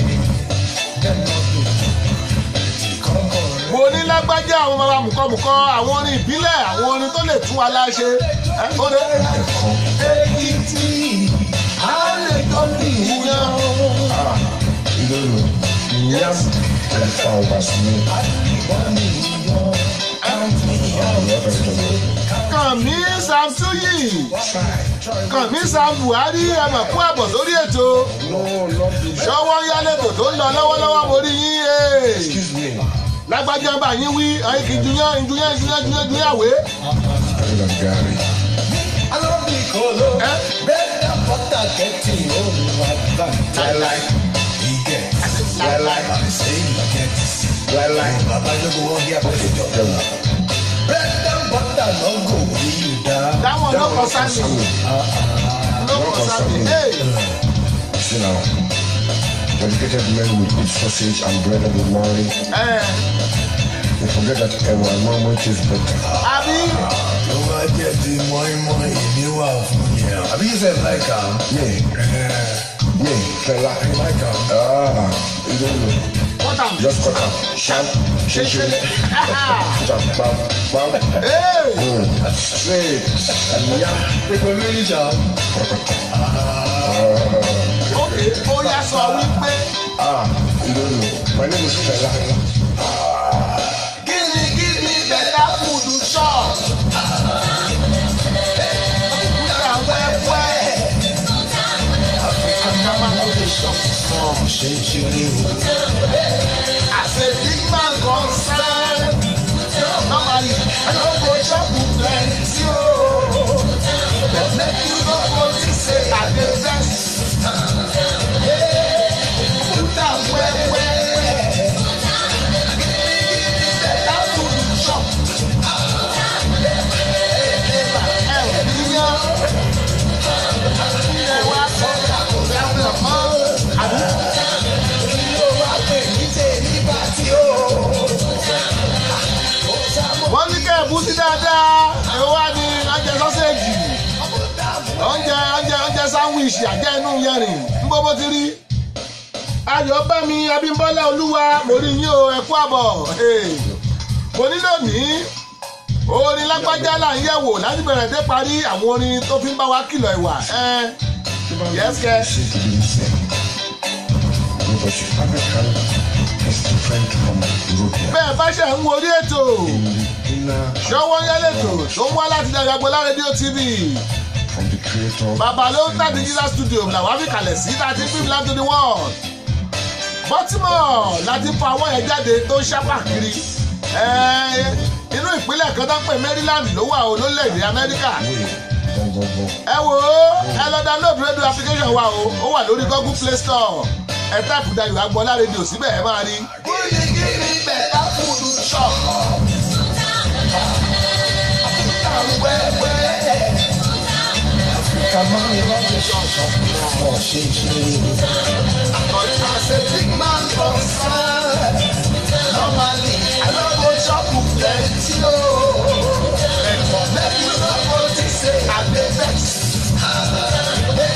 mo ní lágbájá àwọn bàbá mùkọ́mùkọ́ àwọn orin ìbílẹ̀ àwọn orin tó lè tún wa láṣẹ. ẹ ó dé. Èkìtì àlejò nìyàn. Lulu, Yam, and Fowers, me. kànmí samsuyi kànmí sam buhari ẹmọ kú àbọ̀ sórí ètò ṣọwọ́ yálẹ̀tò tó ń lọ lọ́wọ́lọ́wọ́ mo rí yín ee. Excuse me. lágbájá bá yín wí ayé kì í juyán juyán juyán juyán juyán àwé. Ayọ̀ Gary. Alábìkọ́lọ́ ẹ bẹ́ẹ̀ bọ́tà kẹ́tì òun wà bá. Láíláí. Ìgẹ̀ Láíláí. àbẹ̀sẹ̀ ìlọ́kẹ́tì. Láíláí. Bàbá lóko wọ́n gé àbọ̀dé jọ. Yẹ̀wò. Bẹ́ẹ̀ bọ́tà lọ́gọ̀ wí dá. dáwọn ọlọ́kọ̀ sáni ọlọ́kọ̀ sáni ee. See now. Dedicated men will eat sausage and bread every morning. ẹ They forget that Ewa Mama is better. àbí Ló wá jẹ́ ti mọ́ínmọ́ín ìní wà fún yẹn. Àbí yóò fẹ́ láìka. Yeah, yeah, fella. Láìka. Ah, you don't know. wọ́n tà mí. Just cut out. Shout. Shake, shake. Put up, bam, bam. ee. Mm. Straight. Yeah. Pépé méjì ṣá. ok ó yá sọ wípé Ah, you don't know. My name is Fela. gíní gíní bẹ̀tà fúdù shop. Kúta wẹ́wẹ́. Àkàmá ló lè shop small. Ṣé ìṣeré o? As a big man concern, normally I no go chop plenty o. But make you no go think say I dey vex. Kúta wẹ́wẹ́. Bẹ̀tà fúdù shop. Ẹ ò níyàn. Ilé wa kọ́ kò fẹ́ mọ́. Àbí? wọ́n ní kẹ́ ẹ̀ bú sí dáadáa èwo wá ní oúnjẹ sọ́séèjì oúnjẹ oúnjẹ oúnjẹ sáwìsì àjẹ́ inú yẹrìn ń bọ́ bó ti rí ayọ̀ bá mi abímbọ́lá olúwa mo rí yín o ẹ kú àbọ̀ Hey. mo ní lónìí orin lágbájá là ń yẹ̀wò láti bẹ̀rẹ̀ dé parí àwọn orin tó fi ń bá wa kìlọ̀ ìwà yẹ́sìkẹ́ Shake it in say. No, but African is different from European. bẹ́ẹ̀ bá ṣe ń wo orí ètò In the inner ṣọwọ́ yẹ́lẹ̀tò tó ń wá láti Dàgbàgbọ́lá rédíò tv from the creator. bàbá ló ń tàbí jesus studio làwọn á fi kalẹ̀ sí láti film land to the world baltimore láti fa àwọn yẹn jáde tó ń ṣápà kiri Ẹ́ẹ́, inú ìpínlẹ̀ kan tó ń pè maryland ló wà ó lórílẹ̀‐èdè amẹ́ríkà Go, go, go. ẹ wò ó ẹ lọ download radio application wa o ó wà lórí google play store ẹ táàpù Dayọ̀ Agboola rédíò síbẹ̀ ẹ máa rí. gírígírí bẹ̀ta fúdù ṣọ̀kọ̀. Kàmá ìlọ́jẹ̀ ṣọ̀ṣọ̀ ọ̀ ṣe ìṣeré o. As a big man concern, normally I no go chop plenty o. But make you no go think say I dey vex. Hey,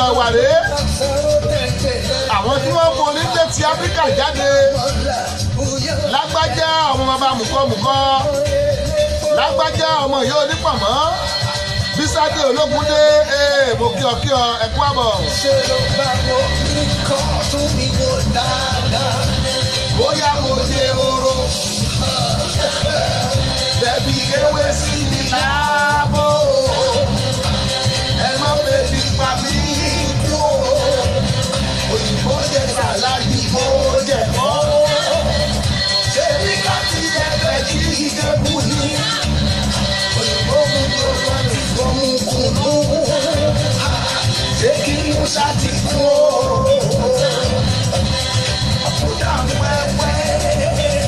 ẹ̀wà rèé àwọn tí wọ́n forí lé ti áfíríkà jáde lágbájá ọmọ bàbá mùkọ́mùkọ́ lágbájá ọmọ yìí onípọ̀mọ́ bísádé ológúndé ee mo kí ọ kí ọ ẹ kú àbọ̀. ṣe ló bá wo ní kọ́ tún mi wò dáadáa bóyá mo dé oró. Bẹ̀bí ewé sí mi láàbò. Ẹ má bèbí pa mí kú. Òyìnbó jẹ sàlájì bó jẹ mọ́. Ṣé bí ká ti ẹgbẹ́ kí ìdẹ́kù ní? Òyìnbó mú mi ó wá ní gbọ́mú kùnú. Ṣé kí Musa ti kú o? Àbúdá wẹ́wẹ́.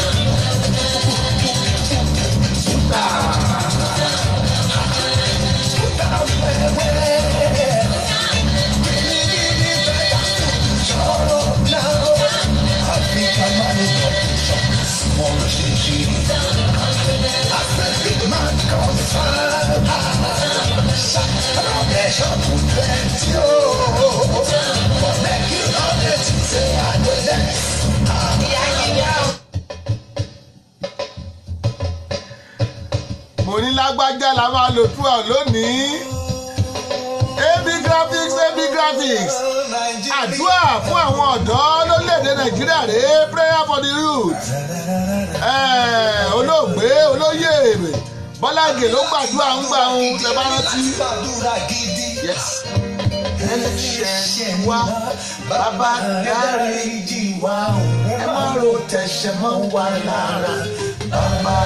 mo ní lágbájá la máa lò tú ọ lónìí ab graphics ab graphics àdúrà fún àwọn ọ̀dọ́ lórílẹ̀‐èdè nàìjíríà rèé prayer for the youth Eh, olóògbé olóyè bọ́lágè ló gbàdúrà ń gbà ń tẹ bá rántí. Yes. ẹlẹ́ṣẹ̀ wa bàbá dáríjì wa ẹ má ro tẹ̀sẹ̀ mọ́ wa lára bàbá.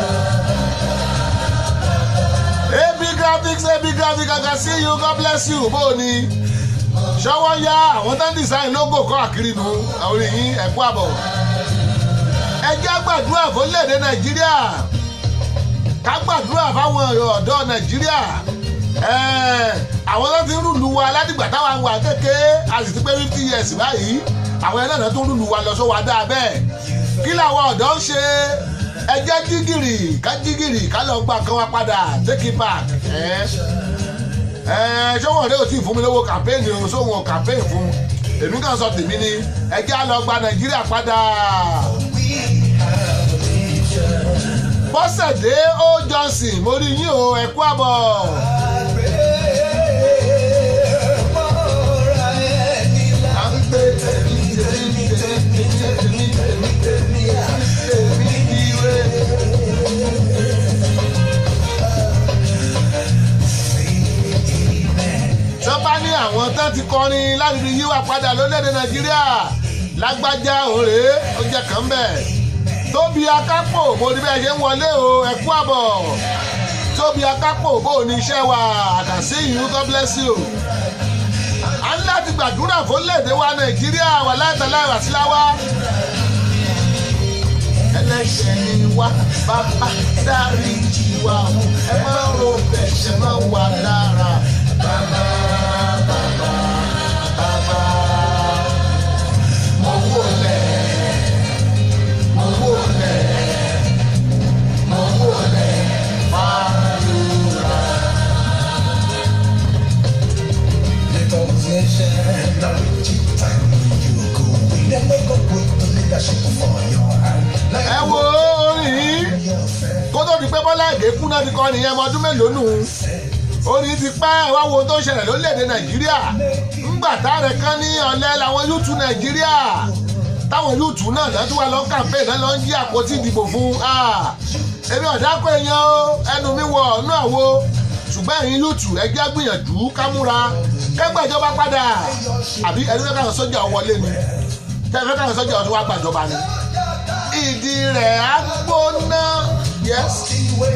ab graphics ab graphics I can see you God bless you bó o ní ṣọwọ́ yá àwọn tó ń design logo kọ́ àkiri nu àwọn èyí ẹ̀kú àbọ̀ ẹ jẹ́ gbàdúrà fórílẹ̀-èdè nàìjíríà ká gbàdúrà fáwọn ọ̀dọ́ nàìjíríà Ẹ̀, àwọn tó ti ń rúlu wa ládìgbà táwa wà kékeré a sì ti pé fifty years báyìí àwọn ẹlẹ́nà tó ń rúlu wa lọ sọ wa dáa bẹ́ẹ̀ kí làwọn ọ̀dọ́ ń ṣe ẹ jẹ́ jígìrì ká jígìrì ká lọ gba nǹkan wa padà take it back. Ẹ̀ ẹ̀ ṣọ́wọ́n rẹ̀ ò tí ì fún mi lówó campaign o sóhun campaign fún èmi kàn sọ tèmi ni ẹ jẹ́ á lọ gba nàìjíríà padà. bọ́sẹ̀dé ó johnson mo rí yín o ẹ kú àbọ̀. à ń gbé tèmi tèmi tèmi tèmi tèmi tèmi tèmi ire. tó bá ní àwọn tán ti kọrin láti fi yíwà padà lórílẹ̀‐èdè nàìjíríà lágbájá òré ó jẹ́ kàn bẹ́ẹ̀ tóbi akápò mo ní bẹ́ẹ̀ ṣe ń wọlé o ẹ kú àbọ̀ tóbi akápò bó o ní iṣẹ́ wa àkàsí ìlú god bless you. a ní láti gbàdúrà fórílẹ̀‐èdè wa nàìjíríà wà láìtàlá ìwàsíláwá. ẹlẹ́ṣẹ̀ ni wá bàbá dáríjì wa ẹ má ro bẹ̀ṣẹ̀ má wà lára bàbá bàbá bàbá mo wò lẹ̀ mo wò lẹ̀ mo wò lẹ̀ fàdúrà. ẹ wo orin yìí kó tó di pé bọ́lá èdè kú náà ti kọ́ nìyẹn ọmọ ọdún mélòó nù orin ti pẹ́ wá wo tó ń ṣẹlẹ̀ lórílẹ̀‐èdè nàìjíríà ńgbà táàrẹ̀ kan ní ọ̀lẹ́ làwọn yúùtù nàìjíríà táwọn yúùtù náà lọ́tún wà lọ́n kàmpéè náà lọ́n jí àpótí ìdìbò fún èmi ọ̀dàkọ̀ èèyàn o ẹnu mi wọ ọ̀nà àwo ṣùgbọ́n ẹ̀yin yúùtù ẹgbẹ́ gbìyànjú kámúra kẹgbẹ́jọba padà àbí ẹni fẹ́ káwọn sójà wọlé ni kẹfẹ́ káwọn sójà ọdún wa gbàjọba ni ìdí rẹ̀ á gbóná yẹ́sì.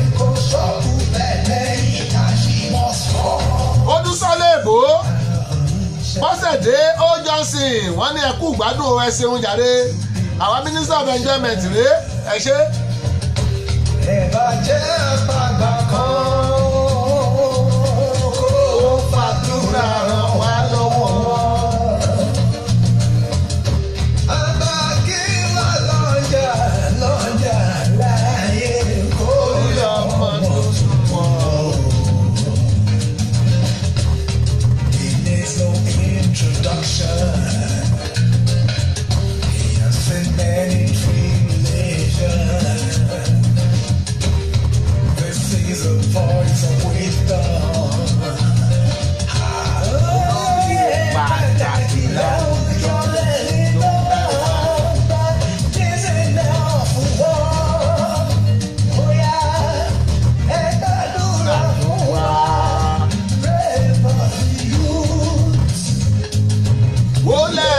odúsọ́lé èbó bọ́sẹ̀dé ó johnson wọ́n ní ẹkú gbádùn ẹ ṣeun jàre àwọn minister of enjoyment rèé ẹ ṣe. ìbàjẹ́ àgbàgbà kan kó fàdúrà ràn wá lọ́wọ́. Àgbà kí wà lọ́jà lọ́jà láyé kó yọ ọmọ tuntun pọ̀. Ilé tó is a voice of wisdom. Pàtàkì láwùjọ lẹ́yìn náà, this is now for war. Bóyá ẹ gbàdúrà fún wa, pray for the youth. wólẹ̀.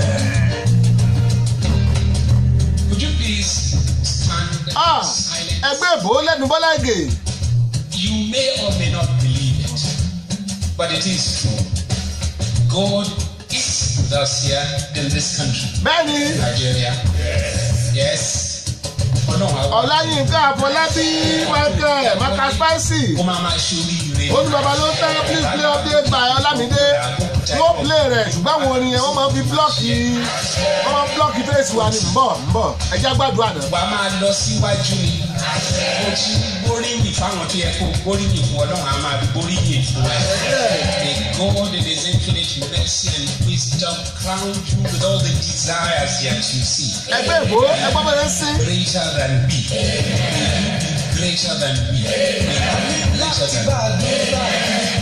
Would you please stand Ah, silent? ẹgbẹ́ ìbò lẹ́nu bọ́lá ìgè. You may or may not believe it, but it is true. God is with us here in this country, bẹ́ẹ̀ni Nigeria. Yes. Ọlọ́run àwọn ọ̀làyínká àfọlábí michael maka spicy kó máa máa ṣe oríire. olùbàbà ló ń tẹ́ please play update by ọlámídé wọ́n play rẹ̀ ṣùgbọ́n àwọn orin yẹn wọ́n máa fi blọ́ọ̀kì wọ́n máa blọ́ọ̀kì fèsì wa ni mbọ̀ mbọ̀ ẹjẹ́ gbàdúrà náà. Wàá máa lọ síwájú ni. Mo ti gbóríyìn fáwọn tó yẹ kó gbóríyìn fún Ọlọ́run á máa gbóríyìn fún ẹ. May God in his infinite mercy and wisdom crown you with all the desires yet you see. ẹgbẹ́ ìbò ẹgbẹ́ bẹ̀rẹ̀ sí. Greater than we. May you be greater than we. May you be greater than we.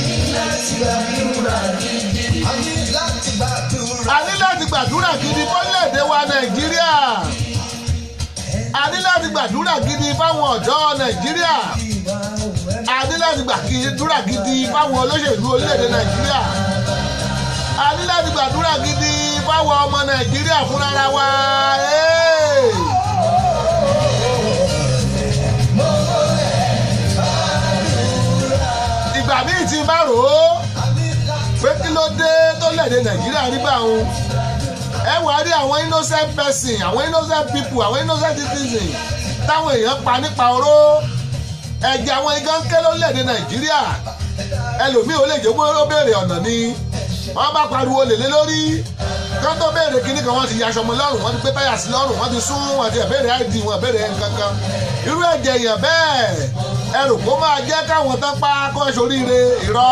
a ní láti gbàdúrà gidi fọ́lẹ̀dẹ̀ wa nàìjíríà a ní láti gbàdúrà gidi fáwọn ọ̀dọ́ nàìjíríà a ní láti gbàdúrà gidi fáwọn olóṣèlú orílẹ̀-èdè nàìjíríà a ní láti gbàdúrà gidi fáwọn ọmọ nàìjíríà fúnra wa. Hey! ìgbà míì tí n bá rò ó pé kí ló dé tó lẹ̀dẹ̀ nàìjíríà rí bá òun ẹ wà á rí àwọn innocent person àwọn innocent people àwọn innocent citizen táwọn èèyàn pa nípa oró ẹ̀jẹ̀ àwọn igán ké ló lẹ̀dẹ̀ nàìjíríà ẹlòmíì ó lè jẹ́ pé ó béèrè ọ̀nà ni wọ́n bá pariwo lèlé lórí kán tó béèrè kíní kan wọ́n ti yaṣọ ọmọ lọ́rùn wọ́n ti gbé táyà sí lọ́rùn wọ́n ti sún wọ́n ti béèrè id wọ́n béèrè nǹkan kan irú ẹ̀jẹ̀ èèyàn bẹ́ẹ̀ ẹrù kó máa jẹ́ káwọn tán pa kó ẹ soríire irọ́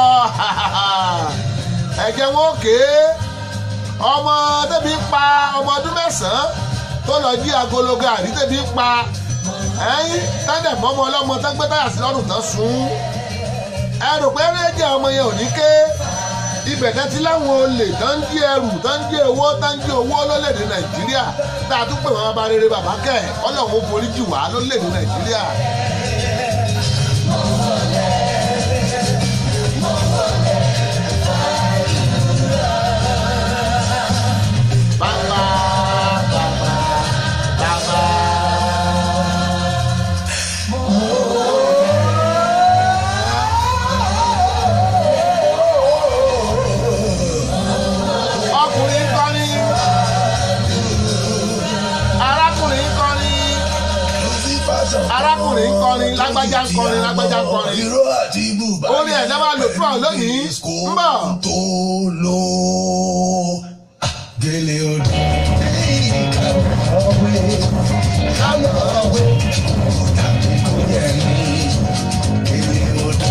ẹ̀jẹ̀ wọn ò ké ọmọ tẹ́bi ń pa ọmọ ọdún mẹ́sàn-án tó lọ jí agolo gàrí tẹ́bi ń pa ẹ̀yìn tẹ́lẹ̀ mọ́mọ́ ọlọ́mọ tán gbé táyà sí lọ́rùn tán sún ẹrù pé ẹ̀jẹ̀ ọmọ yẹn ò ní ké ibẹ̀ náà ti láwọn olè tó ń jí ẹrù tó ń jí owó tó ń jí owó lólèdè nàìjíríà tá a tún pè wọn bá rere bàbá kẹ ọlọ́run forí jì wá lólèdè nàìjíríà. Bàbá bàbá bàbá. ọkùnrin kọrin arákùnrin kọrin arákùnrin kọrin lágbájá ń kọrin lágbájá ń kọrin Ìró àti bùbá. orin ẹ̀ náà máa lò fún ọ lónìí ń bọ̀. tó lò gèlè odò. Kàwé kàwé tàbí kò yẹ ní gèlè odò.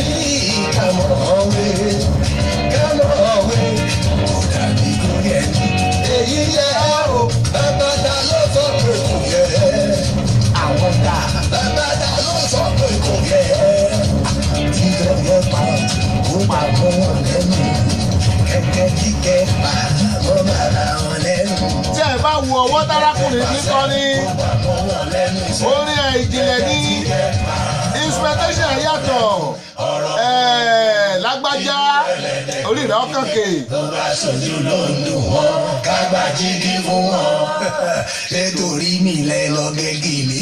Kàwé kàwé tàbí kò yẹ ní. Èyí yẹ o, bàbá ta ló sọ pé kò yẹ. Àwọn ta bàbá ta ló sọ pé kò yẹ títọ́ yẹn pa ó pa mọ́ wọn lẹ́nu kẹ̀kẹ́ kíkẹ́ pa mọ́ bàrà wọn lẹ́nu tí ẹ bá wo ọwọ́ tárákùnrin ní kọrin pa mọ́ wọn lẹ́nu orin ẹ̀ ìjìnlẹ̀ ní instrumentation yàtọ̀ ẹ̀ lágbájá orí rẹ̀ ọkàn kè tó bá sojú ló ń dùn wọn kágbá jígí fún wọn nítorí mi lẹ lọ gẹ́gì mi.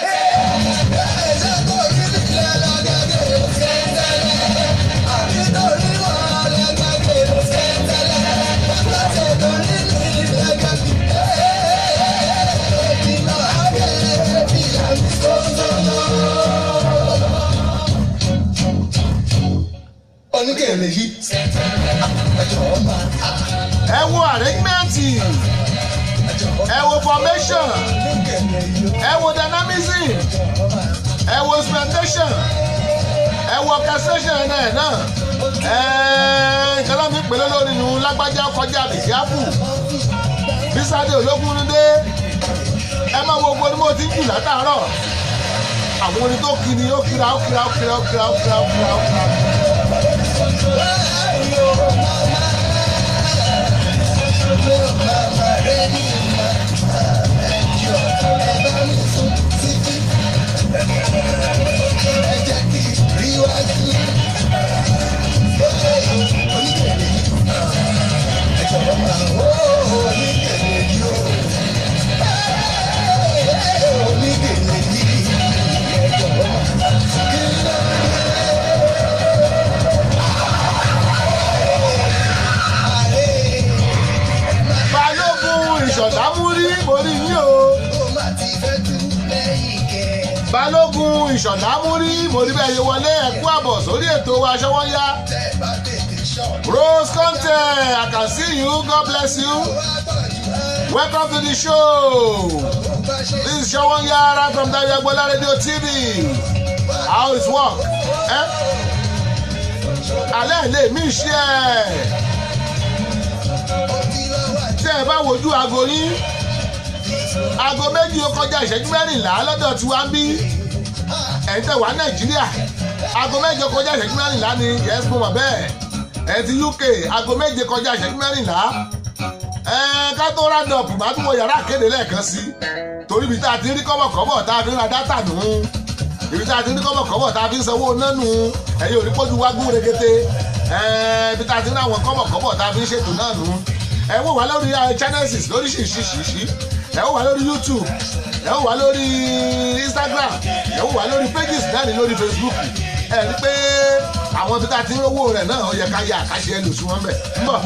oníkèrè yìí ẹ wo arrangement ẹ wo formation ẹ wo dynamism ẹ wo instrumentation ẹ wo orchestration ẹ̀ náà náà ẹ nǹkan náà mi pèlè lórí nu lágbájá kọjá àbíkíápù bísádé ológun dé ẹ máa wo gbogbo ní mo ti ń jù látàárọ̀ àwọn orin tó kiri ó kira ó kira ó kira ó kira ó kira ó kira ó kira. balógun ìṣọ̀dámúrí borí yín o. balógun ìṣọ̀dámúrí borí bẹ́ẹ̀ yẹ wọlé ẹ̀kú àbọ̀ sórí ètò aṣọ́wọ́yá. rose conte i can see you god bless you. welcome to the show. this is ṣọwọ́yá right from Dayo Agbola radio tv. how is work? Eh? alẹ́ lè mí ṣe ẹ̀ tẹ́ ẹ bá wojú aago yín aago méjì ó kọjá ìṣẹ́jú mẹ́rìnlá lọ́dọ̀ tí wàá bí ẹ̀yin tẹ̀ wá nàìjíríà aago méje kọjá ìṣẹ́jú mẹ́rìnlá ni yes mo mọ̀ bẹ́ẹ̀ ẹ̀yin ti uk aago méje kọjá ìṣẹ́jú mẹ́rìnlá ẹ̀ẹ́n ká tó rádọ̀p máa tún wọ yàrá àkéde lẹ́ẹ̀kan sí torí ibi tá a ti rí kọ́bọ̀kọ́bọ̀ tá a fi ń ra dátà nù ún ibi tá a ti rí kọ́bọ̀kọ́bọ̀ tá a fi ń sanwó nánu ẹ̀yin ò ní pọ́jú wá gún regete ẹ̀ẹ́n ibi tá a ti rí àwọn kọ́bọ̀kọ́bọ̀ tá a fi ń ṣètò náà nù ún ẹ wò wá lórí channels lóríṣiríṣiríṣi ẹ wò wá lórí youtube ẹ wò wá lórí instagram ẹ wò wá lórí pages náà ní lórí facebook ẹ rí pé àwọn ibi tá a ti ń rówó rẹ̀ náà ó yẹ ká yẹ àkáṣe ẹlòsùn wọn bẹ̀ ń bọ̀.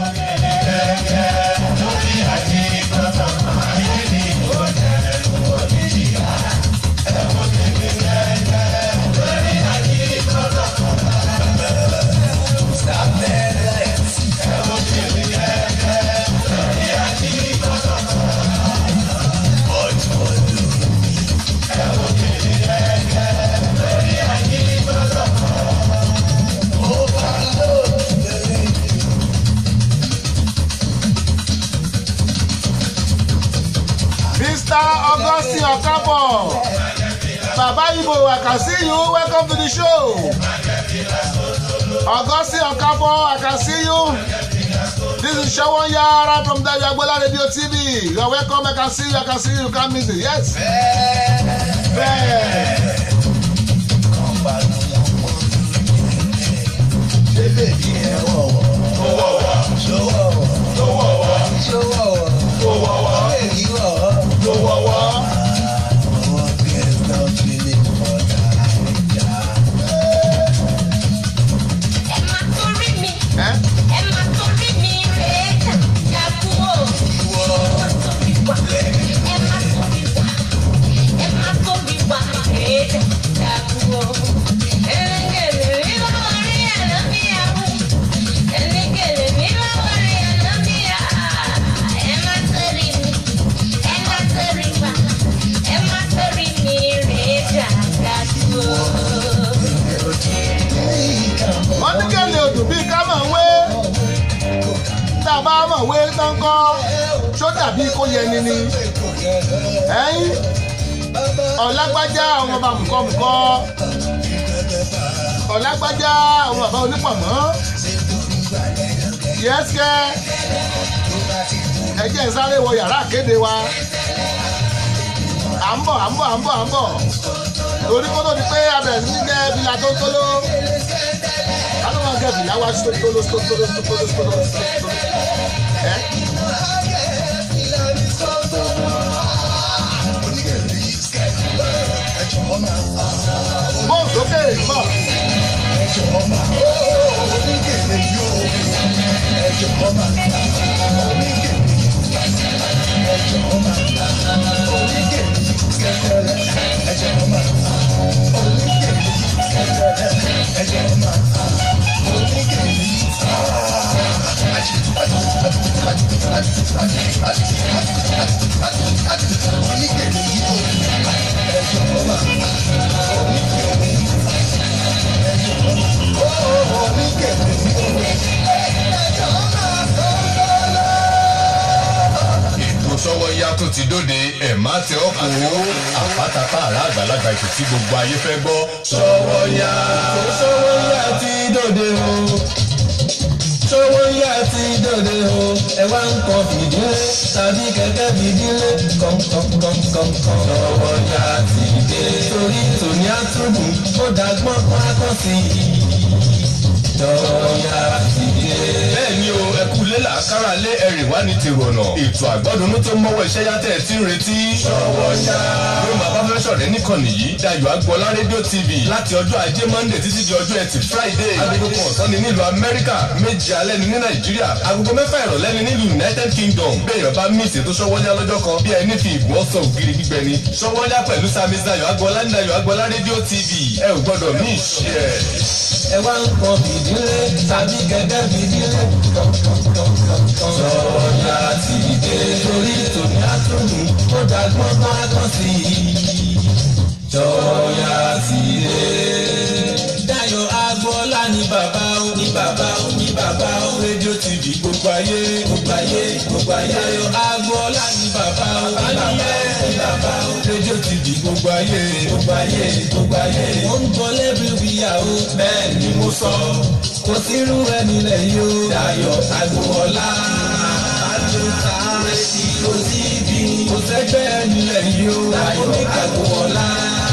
Mr. Augustine Okafor. Baba Ibo, I can see you. Welcome to the show. Augustine Okafor, I can see you. This is Shawon Yara from Dayo Agbola Radio TV. You are welcome. I can see you. I can see you. You can't miss it. Yes. Bẹ́ẹ̀. Tó wọ̀wọ́. Ẹ́ wọ́n ní kẹ́lẹ́ odò bíi ká mọ̀ wé tá a bá mọ̀ wé tán kọ́ ṣó dàbí kó yẹni ni ẹ̀yìn ọ̀lágbájá àwọn bàbá mùkọ́mùkọ́ ọ̀lágbájá àwọn bàbá onípọ̀mọ́ yẹ́sẹ̀ ẹ̀jẹ̀ ń sáré wọ yàrá àkéde wa à ń bọ̀ à ń bọ̀ à ń bọ̀ à ń bọ̀ torí kó tó di pé abẹ̀rẹ̀ sí ní jẹ́ bílà tó ń tóló kálọ́ máa gẹ̀ bìlà wá sí tóló tóló tóló tóló tóló tóló ẹ́. bọ́ọ̀ sókè bọ̀. ètò sọ́wọ́ yá tó ti dóde ẹ̀ má tẹ ọ́ kó àpátápá àrà àgbà àgbàlagbà ètò tí gbogbo ayé fẹ́ gbọ́ Sówónyá. Sówónyá ti dòde o. Sówónyá ti dòde o. Ẹ wá ń kọ fìdílé tàbí kẹ̀kẹ́ fìdílé kọ̀ǹkọ̀ǹkọ̀ǹkọ̀ǹ. Sówónyá ti dé. Torí tòní àtúndùn ó dàgbọ́n kan akọ́ sí i. Sówónyá ti dé. bẹ́ẹ̀ ni o ẹ kú lé làákàrà lé ẹ̀rì wá ní tèrò ọ̀nà ètò àgbọ́dúnú tó mọ́wọ́ iṣẹ́ yàtẹ̀ tí ń retí. Sówónyá. ló máa bá fẹ́ sọ̀rọ̀ níkànnì yìí Dayọ̀ Agbọ́lá rédíò TV láti ọjọ́ ajé Monday títí di ọjọ́ ẹtì Friday agogo kan ọ̀sán ni nílùú Amẹ́ríkà méje alẹ́ ni ní Nàìjíríà agogo mẹ́fà ìrọ̀lẹ́ ni nílùú United Kingdom bẹ́ẹ̀ bá mí ìṣètò Sówónyá lọ́jọ́ kan bí ẹni fi ìgbọ́ sọ ògiri gbígbẹ ni Sówónyá pẹ̀lú Samis Dayọ̀ Agbọ́lá ní Dayọ̀ Agbọ́lá rédíò TV ẹ ò gbọ́dọ̀ mí ìṣe ẹ̀. ẹ wá ń kọ fìdílé tàbí kẹ̀kẹ́ fìdílé kọ̀ǹkọ̀ǹkọ̀ǹkọ̀ǹ. Sówónyá ti dé torí tòní àtúndùn ó dàgbọ́n kan akọ́ sí i. Sówónyá ti dé. Dayọ̀ Agbọ́lá ní bàbá ó ní bàbá ó ní bàbá ó rédíò TV gbogbo ayé gbogbo ayé gbogbo ayé. Dayọ̀ Agbọ́lá ní bàbá ó ní bàbá ó ní bàbá ó rédíò TV gbogbo ayé gbogbo ayé gbogbo ayé. Wọ́n ń gbọ́ lẹ́bí ìyàwó bẹ́ẹ̀ ni mo sọ. Kò sírú ẹni lẹ́yìn o. Dayọ̀ Agbọ́lá àdùntà rédíò TV. Kò sẹ́gbẹ́ ẹni lẹ́yìn o. Dayọ̀ Agbọ́lá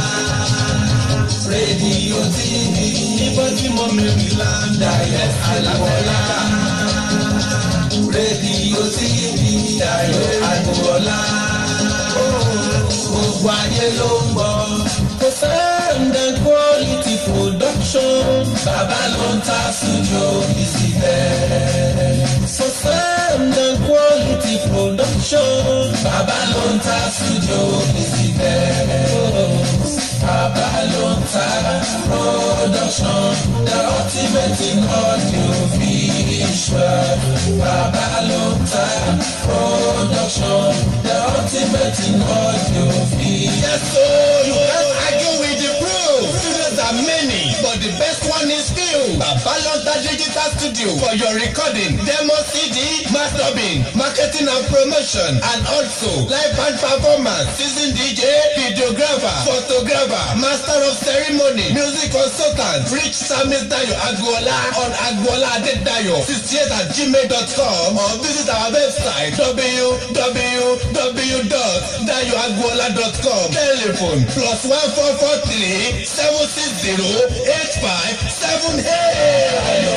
rédíò TV níbo tí mo mẹ́rin láńdà yẹn alábọ́lá. rédíò TV Dayọ̀ Agboola. gbogbo ayé ló ń gbọ́. kò sẹ́ńdẹ̀ quality production. bàbá ló ń ta studio bísí bẹ́ẹ̀. kò sẹ́ńdẹ̀ quality production. bàbá ló ń ta studio bísí bẹ́ẹ̀. Bàbá ló ń ta production, the ultimate in audio visual. Bàbá ló ń ta production, the ultimate in audio visual. Yes, so you can't argue with the proof. Studios are many, but the best one is few. Babalonta Digital Studio for your recording, demo CD, mastering, marketing and promotion, and also live band performance, season DJ, videographer, photographer, master of ceremony, music consultant. Reach Samis Dayo Agboola on Agboola Adedayo 68 at gmail.com or visit our website www.dayoagboola.com. Telephone plus one four four three seven six zero eight five seven eight.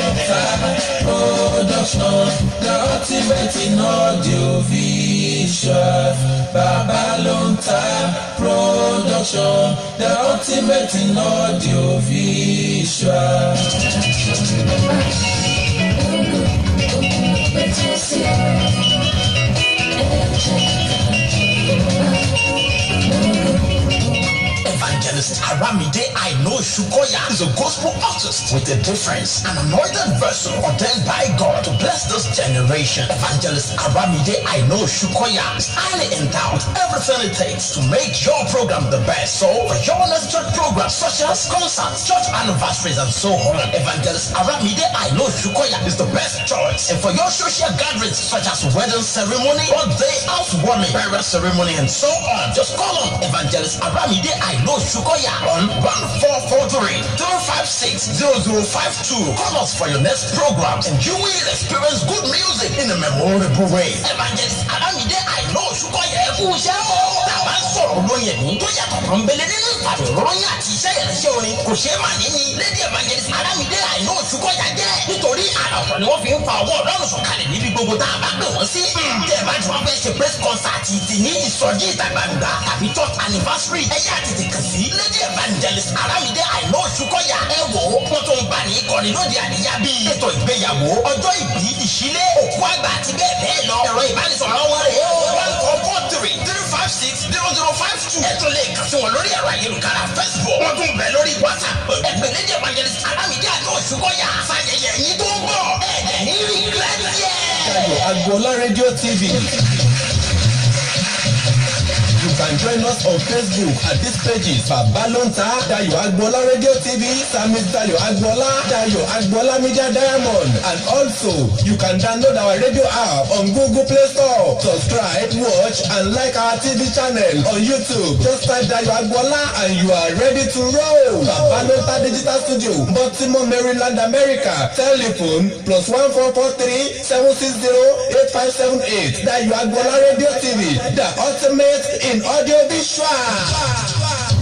production, the ultimate in audio visual. Bàbá ló ń ta production, the ultimate in audio visual. Evangelist Aramide Aino Shukoya is a gospel artist with a difference, an anointed vessel ordained by God to bless this generation. Evangelist Aramide Aino Shukoya is highly endowed with everything it takes to make your program the best. So, for your next church programs such as concerts, church anniversaries, and so on, Evangelist Aramide Aino Shukoya is the best choice. And for your social gatherings such as wedding ceremony, birthday, housewarming, burial ceremony, and so on, just call on Evangelist Aramide Aino Shukoya on 1443 356 0052. Call us for your next program and you will experience good music in a memorable way. Evangelist Aramide Aino Shukoya ẹ kú iṣẹ́ o. Tàbá ń sọ̀rọ̀ lóye ní tó yàtọ̀ kan bẹ̀lẹ̀ nínú ìpàdé ròyìn àti iṣẹ́ ìrẹsẹ̀ orin kò ṣeé mà ní ni. Lady Evangelist Aramide Aino Shukoya jẹ́ nítorí àrà ọ̀tọ̀ ni wọ́n fi ń fa ọwọ́ ọlọ́run sọ̀kalẹ̀ níbi gbogbo tá a bá pè wọ́n sí. Tẹ̀ bá ti wọ́n fẹ́ ṣe press concert ti ní ìsọjí ìta gbangba tàbí church anniversary ẹ̀yà àti ti kàn sí. Lady Evangelist Aramide Aino Shukoya ẹ wò ó wọ́n tó ń bá ní ìkọ́ni lóde àríyá bíi ètò ìgbéyàwó ọjọ́ ìbí ìṣílé òkú àgbà àti bẹ́ẹ̀ bẹ́ẹ̀ lọ. Ẹ̀rọ ìbánisọ̀rọ̀ wọn rèé o. one four four three three five six zero zero five two. ẹ tún lè kàn sí wọn lórí ẹ̀rọ ayélujára Facebook. wọ́n tún bẹ̀ lórí WhatsApp. ẹgbẹ́ Lady Evangelist Aramide Aino Shukoya fàyẹyẹ yín tó ń bọ̀. ẹ̀ẹ́dẹ̀ ní rí gíláàdì yẹn. Dayọ̀ Agboola Radio TV. You can can join us on Facebook at these pages Babalonta Dayo Agbola Radio TV Sami Dayo Agbola Dayo Agbola Media Diamond and also you can download our radio app on Google Play Store. Subscribe, watch and like our TV channel on YouTube. Just type Dayo Agbola and you are ready to roll. Babalonta Digital Studio, Baltimore, Maryland, America. Telephone plus one four four three seven six zero eight five seven eight. Dayo Agbola Radio TV, the ultimate in audio visual.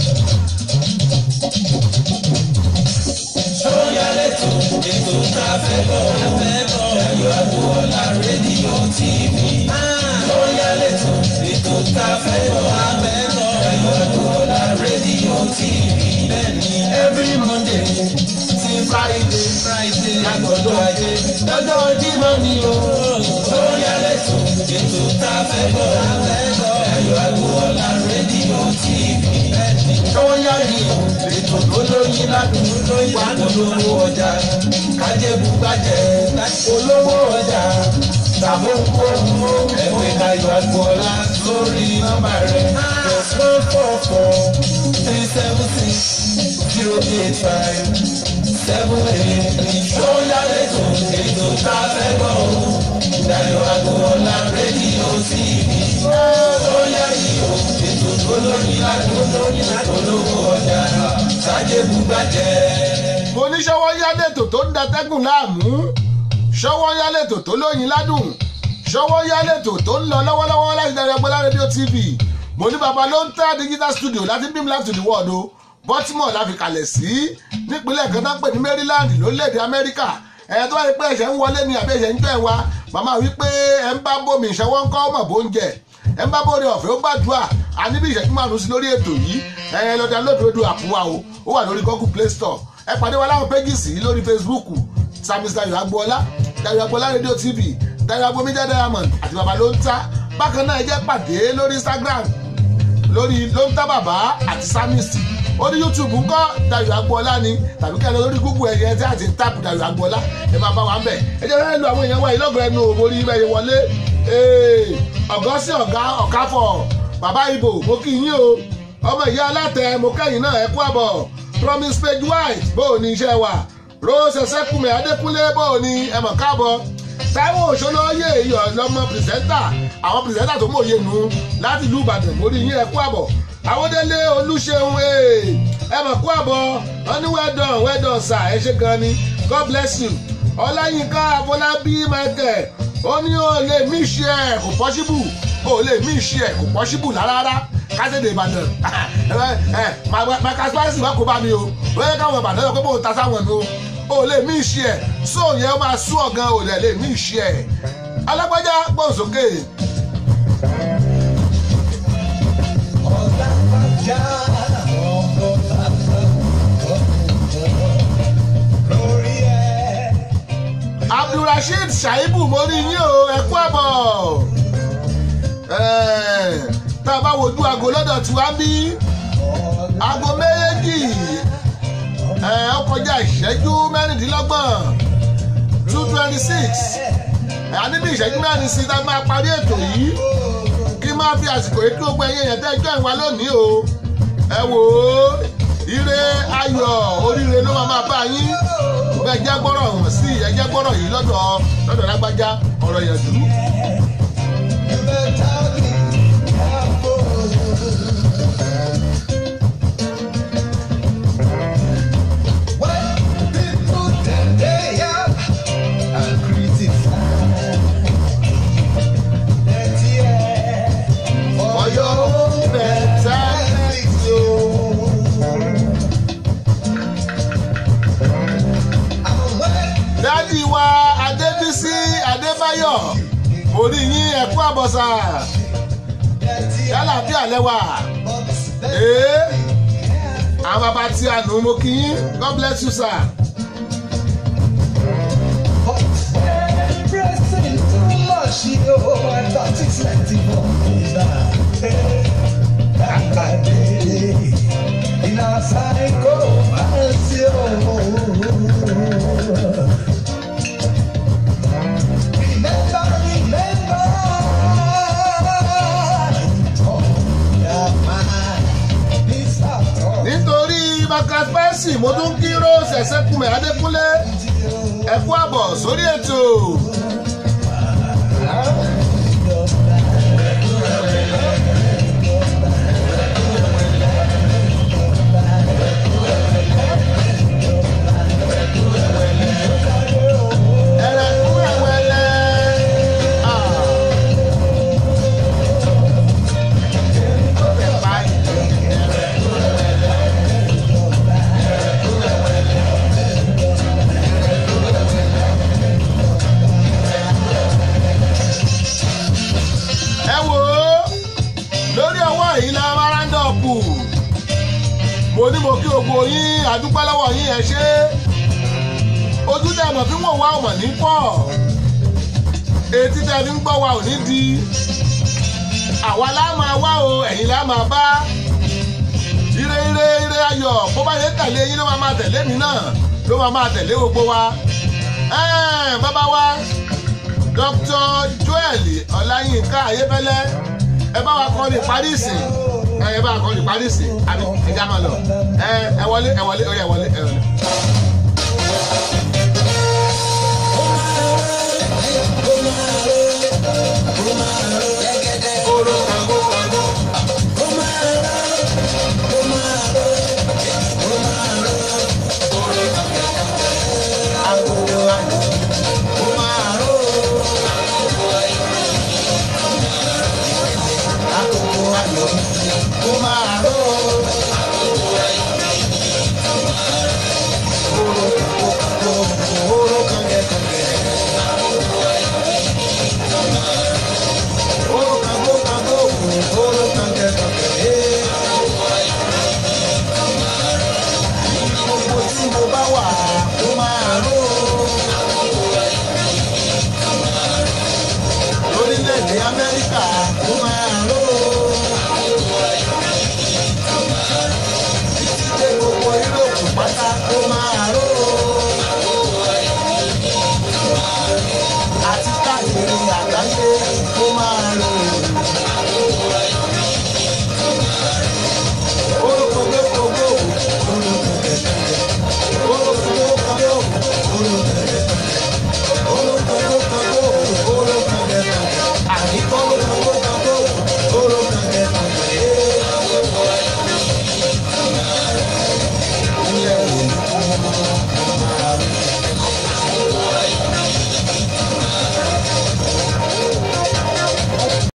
Sọ́yà lẹ́tọ̀ ètò tá a fẹ́ bọ̀ Dayo Agbola rédíò TV. Sọ́yà lẹ́tọ̀ ètò tá a fẹ́ bọ̀ Dayo Agbola rédíò TV. Bẹ́ẹ̀ni every Monday sí Friday Friday lágbọ̀dọ̀ ajé lọ́jọ́ Jímọ̀ ni o. Sọ́yà lẹ́tọ̀ ètò tá a fẹ́ bọ̀ Dayo Agbola rédíò TV. Bẹ́ẹ̀ni sọ́yà ni o ètò tó lóyin ládùn lóyin wà polówó ọjà kájẹ́bù gbàjẹ́ polówó ọjà tàbókòwò ẹ̀wẹ̀ Dayo Agbola lórí nọ́mbà rẹ̀ plus one four four three seven six zero eight five seven eight sọ́yà lẹ́tọ̀ ètò tá a fẹ́ gbọ́ o Dayo Agbola rédíò TV sọ́yà yìí o ètò tó lóyin ládùn lóyin polówó ọjà kájẹ́bù gbàjẹ́ mo ní ṣọwọ́ yálé tò tó ń datẹ́gùn láàmú ṣọwọ́ yálé tò tó lóyin ládùn ṣọwọ́ yálé tò tó ń lọ lọ́wọ́lọ́wọ́ láti Dayo Agbola rédíò tv mo ní baba ló ń tẹ́ digital studio láti beam live to the world o baltimore la fi kalẹ̀ sí nípínlẹ̀ kan tó ń pè ní maryland lórílẹ̀‐èdè amẹ́ríkà ẹ̀ tó bá rí pé ẹ̀ṣẹ̀ ń wọlé ni àbí ẹ̀ṣẹ̀ ń jẹ́ wa màmá wí pé ẹ̀ ń bá bómi ìṣẹ́wọ́ ń kọ́ ọmọ bó ń jẹ ẹ̀ ń bá bóre ọ̀fẹ́ ó gbàdúrà a ní bí ìṣẹ́jú márùn-ún sí lórí ètò yìí ẹ̀ lọ́dà lódòdó àpòwà o ó wà lórí google play store ẹ pàdé wa láwọn pages yìí lórí facebook samis Dayo Agbola Dayo Agbola radio tv Dayo Agbo media diamond àti baba ló ń ta bákan náà ẹ jẹ́ pàdé lórí instagram lórí ló ń ta bàbá àti samis orí youtube ńkọ́ Dayo Agbola ni tàbí kẹ́ ẹ lọ lórí google ẹ̀yẹ tí a ti ń tàpù Dayo Agbola ẹ máa bá wa ń bẹ̀ ẹ jẹ́ fẹ́ẹ́ lu àwọn èèyàn wa yìí lọ́gọ̀ọ́ ẹnu òmòrí ibẹ̀ yẹn wọlé ọ̀gá sí ọ̀gá ọ̀káfọ̀ bàbá ibo mo kí yín o ọmọ ìyá alátẹ mo kẹ́yìn náà ẹ kú àbọ̀ promise page white bó o ní iṣẹ́ wa rose ẹsẹ́kùnmí adékúnlé bó o ní ẹmọ̀ káàbọ̀ táwọn òṣòlóyè iyọ̀ lọ́mọ pìrìsẹ́ńtà àwọn pìrìsẹ́ńtà tó mòye nù láti ìlú ìbàdàn mórí yín ẹ kú àbọ̀ àwọdélé olúṣeun ẹmọ̀ kú àbọ̀ wọn ní wẹ́dọ̀n wẹ́dọ̀n sà ẹ ṣe gan ni god bless you ọláyínká afọlábí michael ó ní o lè mí ṣe ẹ kò pọ́ṣíbù o lè mí ṣe ẹ kò pọ́ṣíbù rárá kásìdè ìbàdàn ẹ màkà spicy wà kó bá mi o wọ́n yẹ káwọn ìbàdàn yọ pé mo ta sáwọn nu o lè mí ṣe ẹ so yẹn ó máa sú ọ̀gán o lè lè mí ṣe ẹ alágbájá gbọ́n sókè. abdulrasheed shaibu mo rí yín o ẹ kú àbọ̀ tá a bá wojú aago lọ́dọ̀ tí wá bí aago méjì ó kọjá ìṣẹ́jú mẹ́rìndínlọ́gbọ̀n two twenty six a ní bí ìṣẹ́jú mẹ́rin sí tá a máa parí ètò yìí kí máa fi àsìkò yìí kí gbogbo ẹ̀yìn ẹ̀yẹ̀ tẹ́ ẹjọ́ ìwà lónìí o ẹ wò ó ire ayọ̀ oríire ló máa máa bá yín bẹ́ẹ̀ jẹ́ gbọ́rọ̀ hàn sí ẹ jẹ́ gbọ́rọ̀ yìí lọ́dọ̀ lọ́dọ̀ lágbájá ọ̀rọ̀ yẹ̀dú. dádì wa adébísí adébáyọ̀ orí yín ẹ̀kú àbọ̀sà yálà bí alẹ́ wà ee àwọn bàbá tí a nù mo kí yín god bless you sir. Remember, remember, tún kí rose ẹ̀sẹ̀kùnmẹ̀ adékúnlé ẹ kú àbọ̀ sórí ètò. ẹ̀rẹ̀kún ẹ̀wẹ̀lẹ̀ ah. ẹ wò ó lórí ọwọ́ yìí la máa rándọ̀pù mo ní mo kí gbogbo yín àdúpẹ́ lọ́wọ́ yín ẹ ṣe ojú tẹ mọ̀ fí wọ́n wá ọmọ ní pọ̀ etí tẹ fi ń gbọ́ wa ò ní di àwa lá máa wá o ẹ̀yin lá máa bá ire ire ire ayọ̀ bó bá yẹ tẹ̀lé yín ló máa máa tẹ̀lé mi náà ló máa máa tẹ̀lé gbogbo wa ẹ̀ẹ́n bàbá wa dr joel ọláyínká ayébẹ́lẹ́ ẹ bá wa kọ́ ní paris ẹ bá wa kọ́ ní paris àbí ẹja máa lọ ẹ ẹ wọlé ẹ wọlé ẹ wọlé ẹ wọlé.